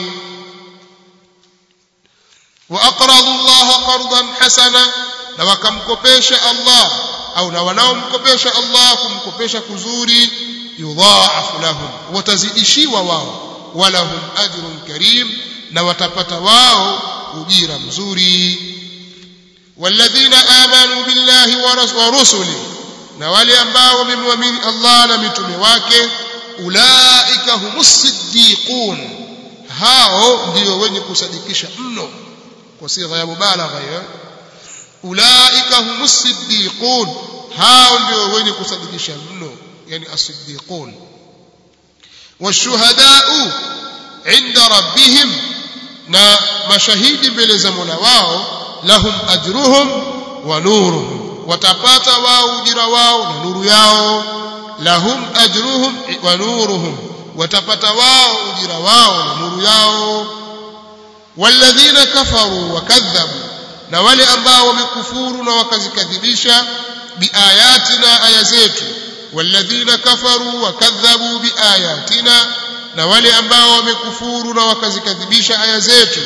wa aqradu Allah qardan hasana na wakamkopesha Allah au na wanaomkopesha Allah kumkopesha kuzuri yudhaafu lahum watazidishiwa wao walahum ajrun karim na watapata wao ujira mzuri walladhina amanu billahi wa rusuli na wale ambao wamemwamini Allah na mitume wake ulaika humus siddiqun hao ndio wenye kusadikisha mno kwa sigha ya mubalagha hiyo ulaika humus siddiqun hao ndio wenye kusadikisha mno yani as-siddiqun washuhadau inda rabbihim na mashahidi mbele za Mola wao lahum ajruhum wa nuruhum watapata wao ujira wao na nuru yao lahum ajruhum wa nuruhum watapata wao ujira wao na nuru yao walladhina kafaru wakadhabu na wale ambao wamekufuru na wakazikadhibisha biayatina aya zetu walladhina kafaru wakadhabu biayatina na wale ambao wamekufuru na wakazikadhibisha aya zetu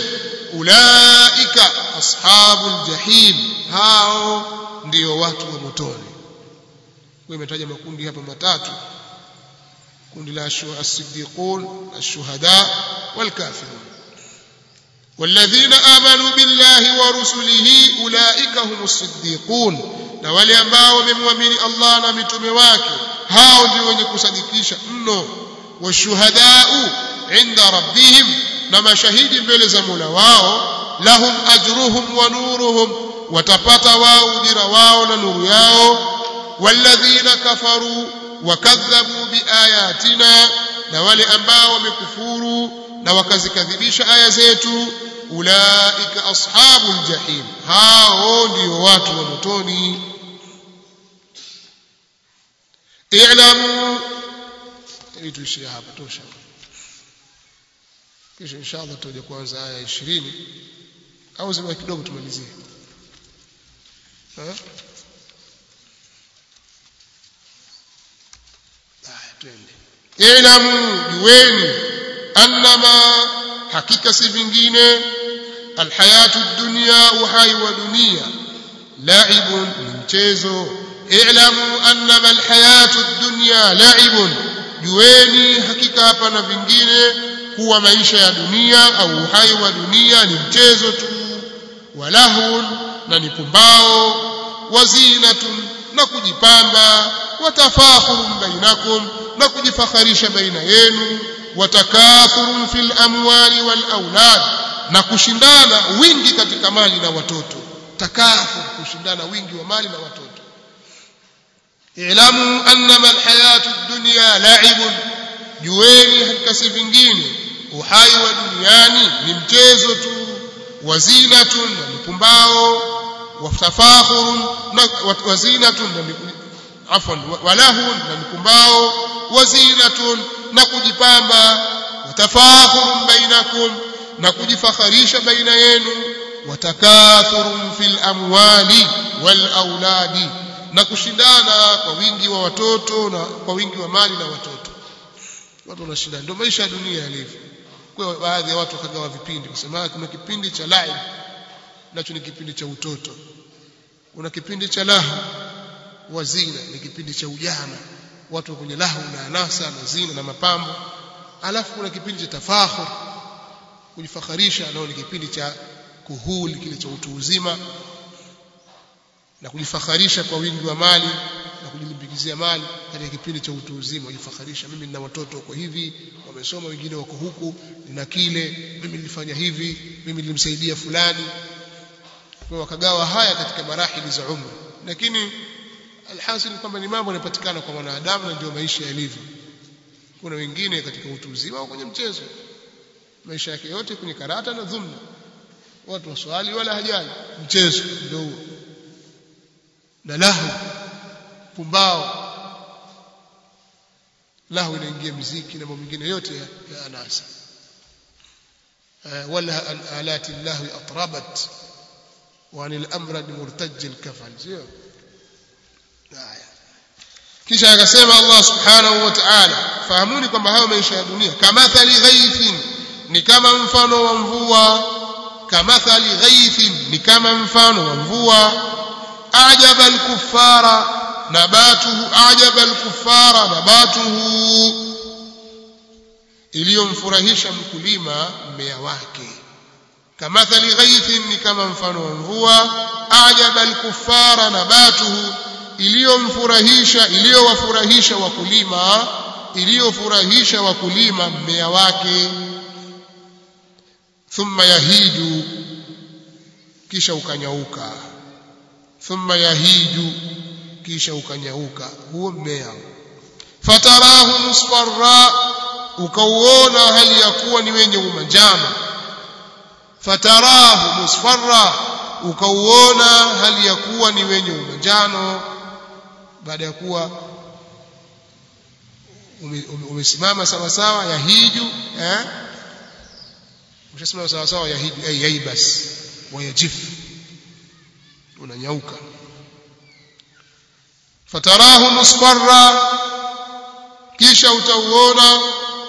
ulaika ashabul jahim hao ndio watu wa motoni kwa imetaja makundi hapa matatu kundi la as-siddiqun ash-shuhada wal-kafirun والذين آمنوا بالله ورسله أولئك هم الصديقون na wale ambao wamemwamini Allah na mitume wake hao ndio wenye kusadikisha mno washuhadau inda rabbihim na mashahidi mbele za Mola wao lahum ajruhum wa nuruhum watapata wao ujira wao na nuru yao walladhina kafaru wakadhabu biayatina na wale ambao wamekufuru na wakazikadhibisha aya zetu ulaika ashabul jahim hao ndio watu wa motoni i'lamu ili tuishie hapa tosha kisha inshallah tutaje kuanza aya 20 au zima kidogo tumalizie eh twende ilamu jueni annama hakika si vingine alhayatu dunya uhai wa dunia laibun ni mchezo ilamu annama alhayatu dunya laibun jueni hakika hapa na vingine kuwa maisha ya dunia au uhai wa dunia ni mchezo tu walahun na ni pumbao wazinatun na kujipamba watafakhurun bainakum na kujifakharisha baina yenu watakathurun fil amwali wal aulad na kushindana wingi katika mali na watoto takathur kushindana wingi wa mali na watoto ilamu annama alhayatu dunya la'ibun jueni hakika si vingine uhai wa duniani ni mchezo tu wazinatun na mpumbao watafakhurun na wazinatun na afwan walahun na mpumbao wazinatun na kujipamba watafakhurun bainakum na kujifakharisha baina yenu watakathurun fil amwali wal auladi na kushindana kwa wingi wa watoto na kwa wingi wa mali na watoto watu wanashindana ndio maisha ya dunia yalivyo kwa baadhi ya watu wakagawa vipindi kusema kuna kipindi cha live nacho ni kipindi cha utoto kuna kipindi cha lahu wa zina ni kipindi cha ujana watu kwenye lahu na anasa na zina na mapambo alafu kuna kipindi cha tafakhur kujifakharisha nao ni kipindi cha kuhuli kile cha utu uzima na kujifakharisha kwa wingi wa mali na kujilimbikizia mali katika kipindi cha utu uzima kujifakharisha mimi nina watoto wako hivi wamesoma wengine wako huku nina kile mimi nilifanya hivi mimi nilimsaidia fulani kwa wakagawa haya katika marahili za umri lakini alhasil kwamba ni mambo yanapatikana kwa mwanadamu na ndio maisha yalivyo kuna wengine katika utu uzima au kwenye mchezo maisha yake yote kwenye karata na dhumna watu waswali wala hajali mchezo ndio huo na lahu pumbao lahu inaingia mziki na mambo mengine yote ya, ya anasa wala an alati llahi atrabat wa anil amrad murtaj alkafal sio haya kisha akasema Allah subhanahu wa ta'ala fahamuni kwamba hayo maisha ya dunia kamathali ghaithin ni kama mfano wa mvua kamathali ghaithin ni kama mfano wa mvua ajaba alkuffara nabatuhu ajaba alkuffara nabatuhu iliyomfurahisha mkulima mmea wake kamathali ghaithin ni kama mfano wa mvua ajaba alkuffara nabatuhu iliyomfurahisha iliyowafurahisha wakulima iliyofurahisha wakulima mmea wake thumma yahiju kisha ukanyauka thumma yahiju kisha ukanyauka huo mmea fatarahu musfarra ukauona hali ya kuwa ni wenye umanjano fatarahu musfarra ukauona hali ya kuwa ni wenye umanjano baada ya kuwa umesimama sawa sawa yahiju eh umeshasimama sawa sawa yahiju ay yaibas wayajif unanyauka fatarahu musfarra kisha utauona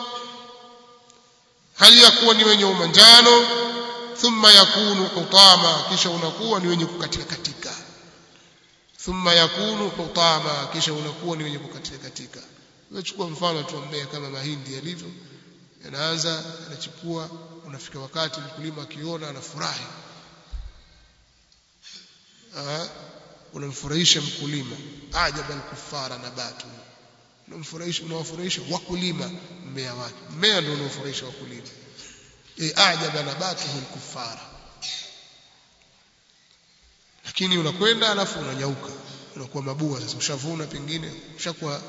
hali ya kuwa ni wenye umanjano thumma yakunu hutama kisha unakuwa ni wenye kukatika katika thumma yakunu hutama kisha unakuwa ni wenye kukatika katika chukua mfano tu mmea kama mahindi yalivyo yanaanza yanachipua unafika wakati mkulima akiona anafurahi unamfurahisha mkulima ajaba alkufara nabatu unamfurahisha unawafurahisha wakulima mmea wake mmea ndio unaofurahisha wakulima e ajaba nabatuhu alkufara lakini unakwenda alafu unanyauka unakuwa mabua sasa ushavuna pengine ushakuwa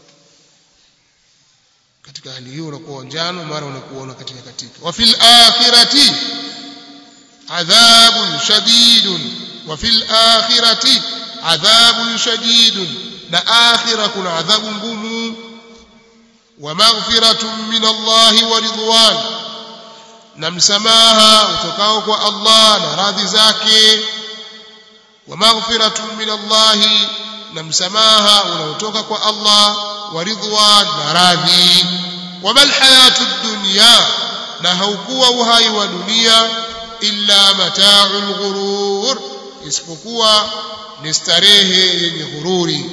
katika hali hiyo unakuwa njano mara unakuona katika katika wa fil akhirati adhabun shadidun wa fil akhirati adhabun shadidun na akhira kuna adhabu ngumu wa maghfiratun min Allah wa ridwan na msamaha utokao kwa Allah na radhi zake wa maghfiratun min Allah na msamaha unaotoka kwa Allah wa ridwan na radhi wa mal hayatu dunya na haukuwa uhai wa dunia illa mata'ul ghurur isipokuwa ni starehe yenye ghururi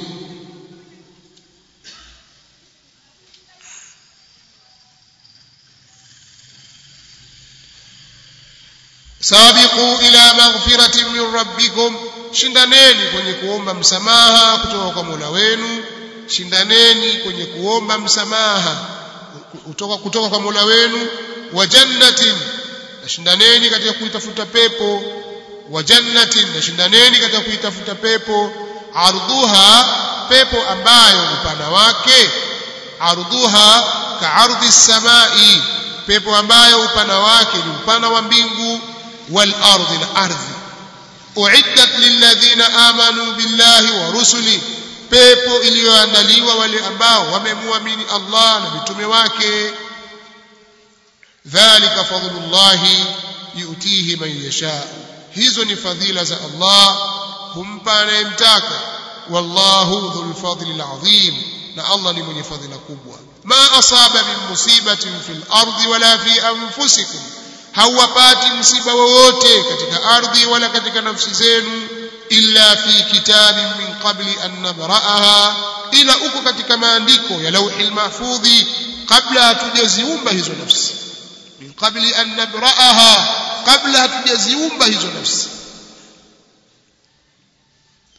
sabiqu ila maghfiratin min rabbikum shindaneni kwenye kuomba msamaha kutoka kwa Mola wenu shindaneni kwenye kuomba msamaha kutoka kutoka kwa Mola wenu wa jannatin na shindaneni katika kuitafuta pepo wa jannatin na shindaneni katika kuitafuta pepo ardhuha pepo ambayo upana wake ardhuha ka ardhi samai pepo ambayo upana wake ni upana wa mbingu wal ardi na ardhi uiddat lilladhina amanu billahi wa rusuli pepo iliyoandaliwa wale ambao wamemwamini Allah na mitume wake dhalika fadlullahi yutihi man yasha hizo ni fadhila za Allah humpa anayemtaka wallahu dhul fadli alazim na Allah ni mwenye fadhila kubwa ma asaba min musibatin fil ardi wala fi anfusikum hauwapati msiba wowote katika ardhi wala katika nafsi zenu illa fi kitabin min qabli an nabraaha ila uko katika maandiko ya lauhil mahfudhi kabla hatujaziumba hizo nafsi min qabli an nabraaha kabla hatujaziumba hizo nafsi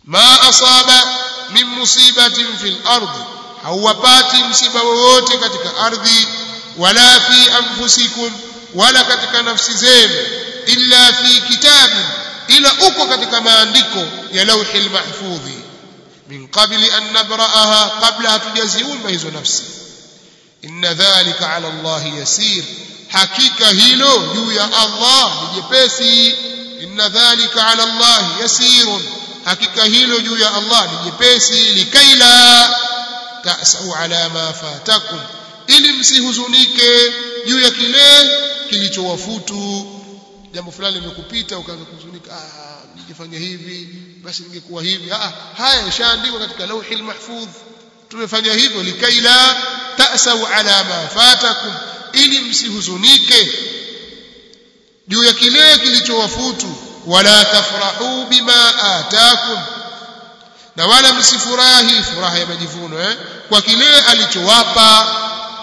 ma asaba min musibatin fil ardi hauwapati msiba wowote katika ardhi wala fi anfusikum wala katika nafsi zenu illa fi kitabin ila uko katika maandiko ya lauhi lmahfudhi min qabli an nabraaha qabla hatujaziumba hizo nafsi inna dhalika ala allahi yasir hakika hilo juu ya allah ni jepesi inna dhalika ala allahi yasirun hakika hilo juu ya allah ni jepesi likaila tasau ala ma fatakum ili msihuzunike juu ya kile kilichowafutu jambo fulani limekupita ukaanza kuhuzunika ah ningefanya hivi basi ningekuwa hivi ah haya yashaandikwa katika lauhi mahfudh tumefanya hivyo likaila tasau ala ma fatakum ili msihuzunike juu ya kile kilichowafutu wala tafrahu bima atakum na wala msifurahi furaha ya majivuno eh kwa kile alichowapa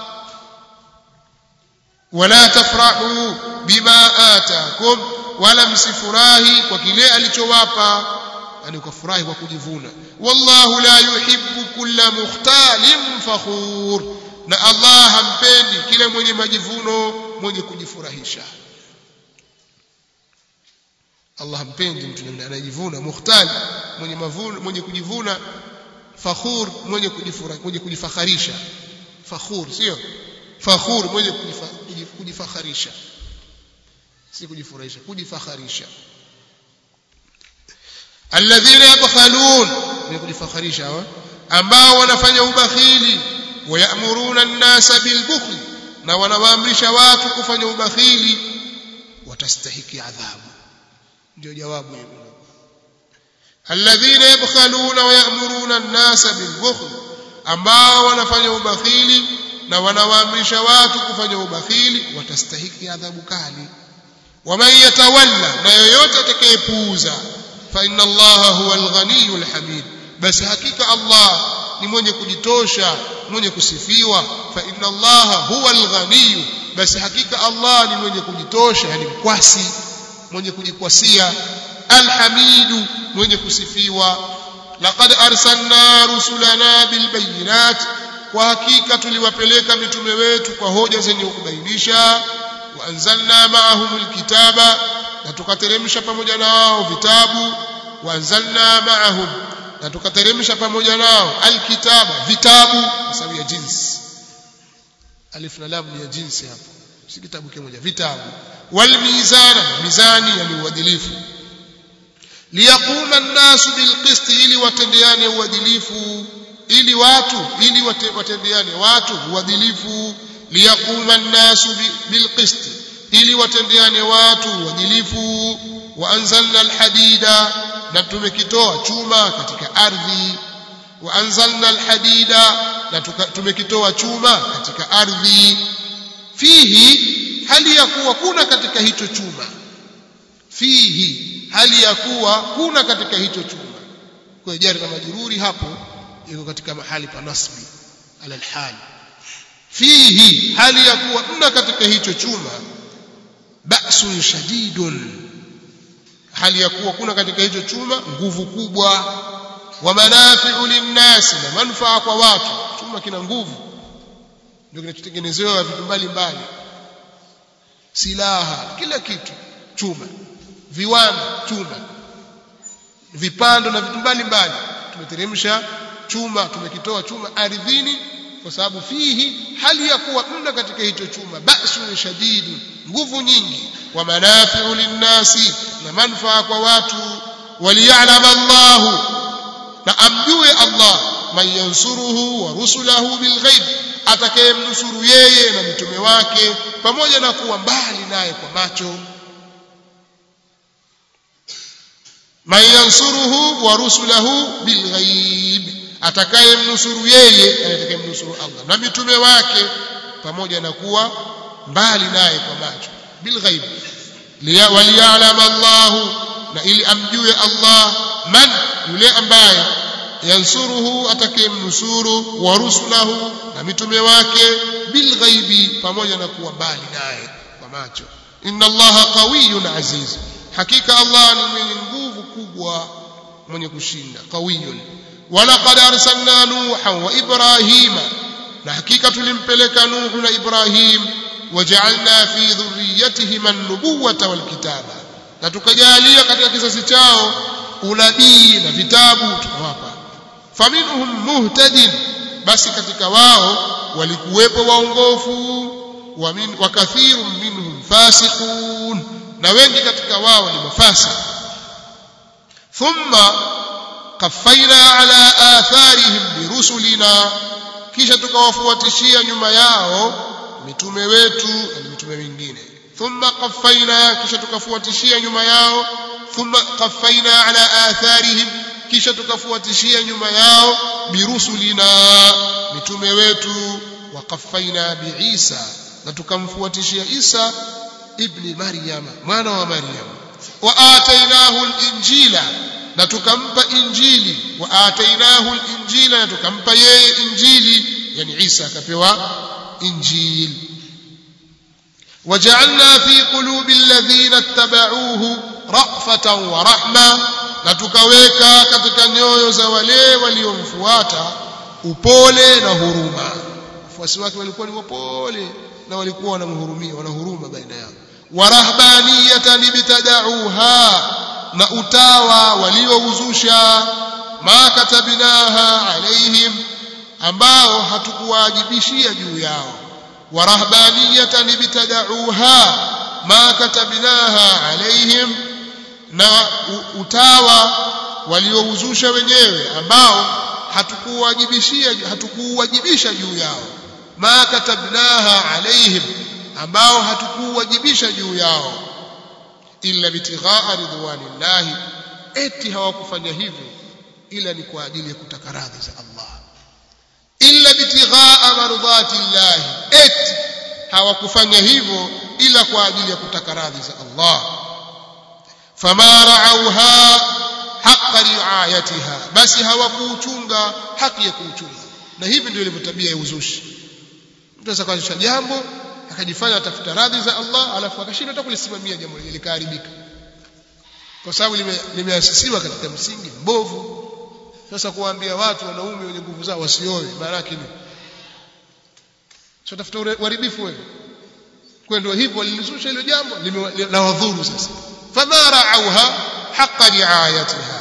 wala tafrahu bima atakum wala msifurahi kwa kile alichowapa yani ukafurahi kwa kujivuna wallahu la yuhibbu kulla mukhtalin fakhur na Allah hampendi kile mwenye majivuno mwenye kujifurahisha Allah hampendi mtu anayejivuna mukhtal mwenye mavuno mwenye kujivuna fakhur mwenye kujifura mwenye kujifakharisha fakhur sio fakhur mwenye kujifakharisha si kujifurahisha kujifakharisha alladhina yabkhalun ni kujifakharisha hawa ambao wanafanya ubakhili wayamuruna an-nasa bilbukhl na wanawaamrisha watu kufanya ubakhili watastahiki adhabu ndio jawabu hilo alladhina yabkhaluna wayamuruna an-nasa bilbukhl ambao wanafanya ubakhili na wanawaamrisha watu kufanya ubakhili watastahiki adhabu kali waman yatawalla na yoyote atakayepuuza fa inna allaha huwa alghaniyu alhamid basi hakika allah ni mwenye kujitosha mwenye kusifiwa fa inna allaha huwa alghaniyu basi hakika allah ni mwenye kujitosha yani mkwasi mwenye kujikwasia alhamidu mwenye kusifiwa laqad arsalna rusulana bilbayinat kwa hakika tuliwapeleka mitume wetu kwa hoja zenye kubainisha waanzalna maahum alkitaba na tukateremsha pamoja nao vitabu waanzalna maahum na tukateremsha pamoja nao alkitaba vitabu kwa sababu ya jinsi alif na lam ni ya jinsi hapo si kitabu kimoja vitabu walmizana mizani ya uadilifu liyaquma an-nasu bilqist ili watendeane uadilifu ili watu ili watendeane watu uadilifu liyaquma an-nasu bilqist ili watendeane watu uadilifu wa anzalna al-hadida na tumekitoa chuma katika ardhi wa anzalna al-hadida na tumekitoa chuma katika ardhi fihi hali ya kuwa kuna katika hicho chuma fihi hali ya kuwa kuna katika hicho chuma kwa jari na majururi hapo iko katika mahali pa nasbi ala alhal fihi hali ya kuwa mna katika hicho chuma ba'sun shadidun hali ya kuwa kuna katika hicho chuma nguvu kubwa wa manafi'u linnasi na manufaa kwa watu chuma kina nguvu ndio kinachotengenezewa vitu mbalimbali silaha kila kitu chuma viwanda chuma vipando na vitu mbalimbali tumeteremsha chuma tumekitoa chuma ardhini kwa sababu fihi hali ya kuwa mna katika hicho chuma ba'sun shadidu nguvu nyingi wa manafi'u linnasi na manufaa kwa watu waliya'lam Allahu na amjue Allah man yansuruhu wa rusulahu bilghaib atakayemnusuru yeye na mtume wake pamoja na kuwa mbali naye kwa macho man yansuruhu wa rusulahu bilghaib atakayemnusuru yeye atakayemnusuru Allah na mitume wake pamoja na kuwa mbali naye kwa macho bilghaib waliya'lam Allah na ili amjue Allah man yule ambaye yansuruhu atakayemnusuru wa rusulahu na mitume wake bilghaibi pamoja na kuwa mbali naye kwa macho inna allaha qawiyyun aziz hakika allah ni mwenye nguvu kubwa mwenye kushinda qawiyun walaqad arsalna nuha wa ibrahima na hakika tulimpeleka nuhu na ibrahim waja'alna fi dhurriyyatihima an-nubuwata wal kitaba na tukajalia katika kizazi chao unabii na vitabu tukawapa faminhum muhtadin basi katika wao walikuwepo waongofu wa, min, wa kathirun minhum fasiqun na wengi katika wao ni mafasik thumma qaffayna ala atharihim birusulina kisha tukawafuatishia nyuma yao mitume wetu na mitume mingine thumma qaffayna kisha tukafuatishia nyuma yao thumma qaffayna ala atharihim kisha tukafuatishia nyuma yao birusulina mitume wetu waqaffaina biisa na tukamfuatishia Isa ibni Maryam mwana wa Maryam wa atainahu al-injila na tukampa injili wa atainahu al-injila na tukampa yeye injili yani Isa akapewa injili وجعلنا في قلوب الذين اتبعوه رأفة ورحمة na tukaweka katika nyoyo za wale waliomfuata upole na huruma wafuasi wake walikuwa ni wapole na walikuwa wanamhurumia wanahuruma baina yao warahbaniyatan ibtadauha na utawa waliouzusha ma katabnaha alaihim ambao hatukuwajibishia juu yao warahbaniyatan ibtadauha ma katabnaha alaihim na utawa waliouzusha wenyewe ambao hatukuwajibishia hatukuwajibisha juu yao ma katabnaha alaihim ambao hatukuwajibisha juu yao illa bitighaa ridwanillahi eti hawakufanya hivyo ila ni kwa ajili ya kutaka radhi za Allah illa bitighaa mardhatillahi eti hawakufanya hivyo ila kwa ajili ya kutaka radhi za Allah fama ra'auha haqqa riayatiha basi hawakuuchunga haki ya kuuchunga na hivi ndio ilivyo tabia ya uzushi mtu anaweza kuanzisha jambo akajifanya atafuta radhi za Allah alafu akashindwa hata kulisimamia jambo lile likaharibika kwa sababu limeasisiwa lime katika msingi mbovu sasa kuwaambia watu wanaume wenye nguvu zao wasioe maana yake ni sio tafuta uharibifu wewe kwa ndio hivyo walilizusha hilo jambo la wadhuru sasa fama ra'auha haqqa riayatiha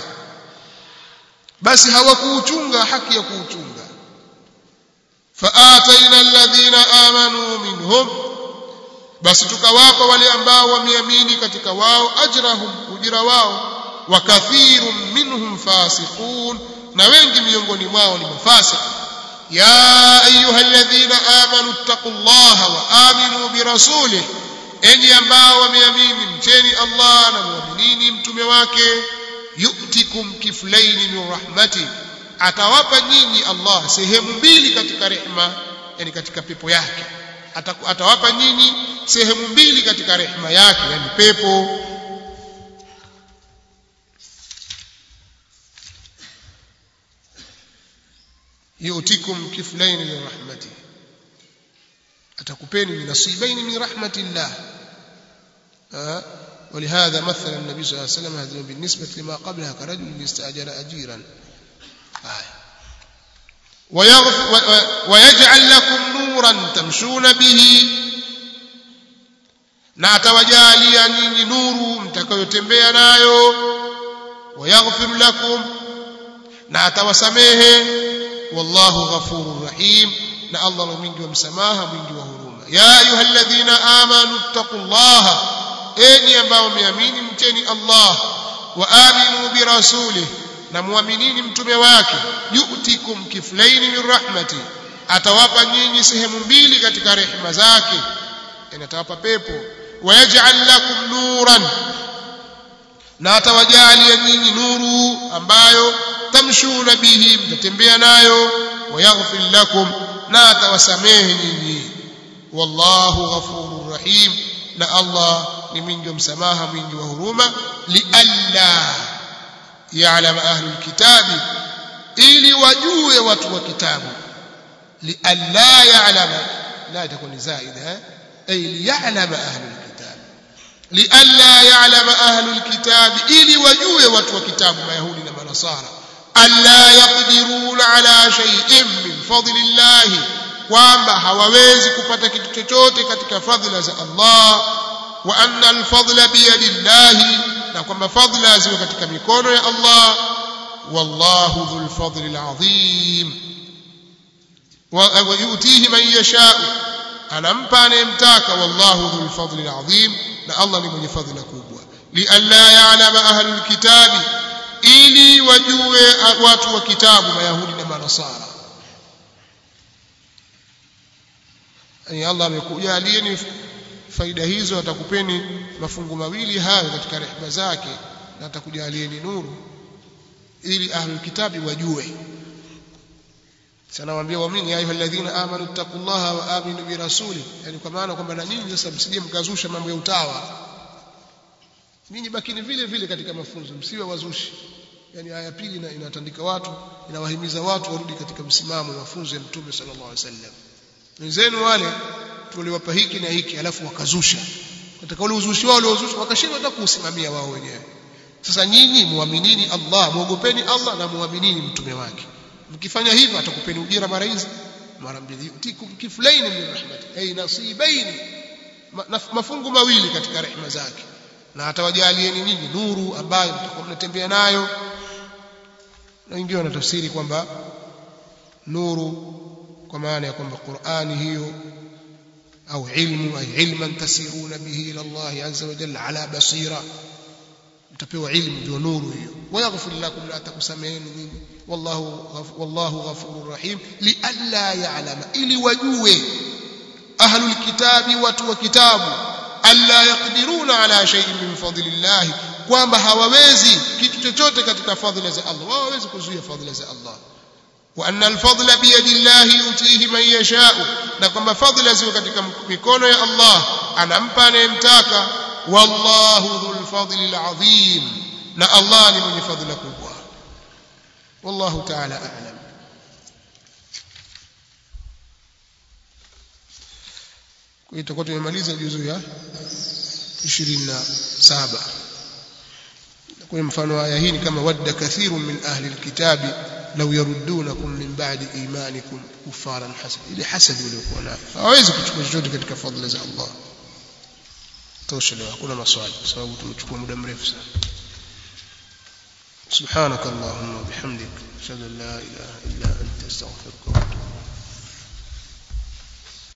basi hawakuuchunga haki ya kuuchunga faataina alladhina amanu minhum basi tukawapa wale ambao wameamini katika wao ajrahum ujira wao wa kathirun minhum fasiqun na wengi miongoni mwao ni mafasik ya ayuha alladhina amanu taqullaha wa aminu birasulih enyi ambao wameamini mcheni Allah na muaminini mtume wake yu'tikum kiflaini min rahmati atawapa nyinyi Allah sehemu mbili katika rehema yani katika pepo yake atawapa nyinyi sehemu mbili katika rehema yake yani pepo yu'tikum kiflaini min rahmati atakupeni min nasibaini min rahmatillah ولهذا مثل النبي صلى الله عليه وسلم هذا بالنسبة لما قبلها كرجل استأجر أجيرا آية ويجعل لكم نورا تمشون به na atawajalia nyinyi nuru mtakayotembea nayo wayaghfir lakum na atawasamehe wallahu ghafurur rahim na Allah ni mwingi wa msamaha mwingi wa huruma ya ayyuhalladhina amanu taqullaha enyi ambao mmeamini mcheni Allah wa aminu birasulih na muaminini mtume wake yu'tikum kiflaini min rahmati atawapa nyinyi sehemu mbili katika rehema zake yani atawapa pepo wayaj'al lakum nuran na atawajalia nyinyi nuru ambayo tamshuna bihi mtatembea nayo wayaghfir lakum na atawasamehe nyinyi wallahu ghafurur rahim na Allah ni mwingi wa msamaha mwingi wa huruma lialla ya'lam ahlul kitabi ili wajue watu wa kitabu lialla ya'lam la itakuwa ni zaida ay liya'lam ahlul kitab lialla ya'lama ahlul kitabi ili wajue watu wa kitabu mayahudi na manasara alla yaqdiruna ala shay'in min fadlillahi kwamba hawawezi kupata kitu chochote katika fadhila za Allah wa anna alfadla biyadillahi na kwamba fadhila ziko katika mikono ya Allah wallahu dhul fadli alazim wa yutihi man yasha anampa anayemtaka wallahu dhul fadli alazim na Allah ni mwenye fadhila kubwa li alla ya'lama ahlul kitabi ili wajue watu wa kitabu mayahudi na manasara yani Allah amekujalieni faida hizo atakupeni mafungu mawili hayo katika rehema zake na atakujalieni nuru ili ahlul kitabi wajue sana waambia waamini ayuha alladhina amanu taqullaha wa aminu bi rasuli yani kwa maana kwamba na nyinyi sasa msije mkazusha mambo ya utawa ninyi bakini vile vile katika mafunzo msiwe wazushi yani aya pili na inatandika watu inawahimiza watu warudi katika msimamo mafunzo ya mtume sallallahu alaihi wasallam wenzenu wale tuliwapa hiki na hiki alafu wakazusha katika ule uzushi wao waliozusha wakashindwa hata kuusimamia wao wenyewe sasa nyinyi muaminini Allah muogopeni Allah na muaminini mtume wake mkifanya hivyo atakupeni ujira mara hizi mara mbili yutikum kiflaini min rahmati ay nasibaini mafungu mawili katika rehema zake na atawajalieni nyinyi nuru ambayo mtakuwa mnatembea nayo na wengine wanatafsiri kwamba nuru kwa maana ya kwamba Qur'ani hiyo au ilmu ay ilman tasiruna bihi ila Allah azza wa jalla ala basira mtapewa ilmu ndio nuru hiyo wayaghfir lakum la takusameheni nyinyi wallahu wallahu ghafurur rahim li alla ya'lama ili wajue ahlul kitabi watu wa kitabu alla yaqdiruna ala shay'in min fadlillah kwamba hawawezi kitu chochote katika fadhila za Allah hawawezi kuzuia fadhila za Allah wa anna alfadla biyadillahi yutihi man yasha'u na kwamba fadhila ziko katika mikono ya Allah anampa anayemtaka wallahu dhul fadli alazim na Allah ni mwenye fadhila kubwa wallahu ta'ala a'lam kwa hiyo tutakuwa tumemaliza juzu ya 27 kwa mfano aya hii ni kama wadda kathirun min ahli alkitabi law yaruddunakum min ba'di imanikum kufaran hasad ile hasad waliokuwa nayo hawezi kuchukua chochote katika fadhila za Allah tosha leo hakuna maswali kwa sababu tumechukua muda mrefu sana سبحانك اللهم وبحمدك اشهد ان لا اله الا انت استغفرك واتوب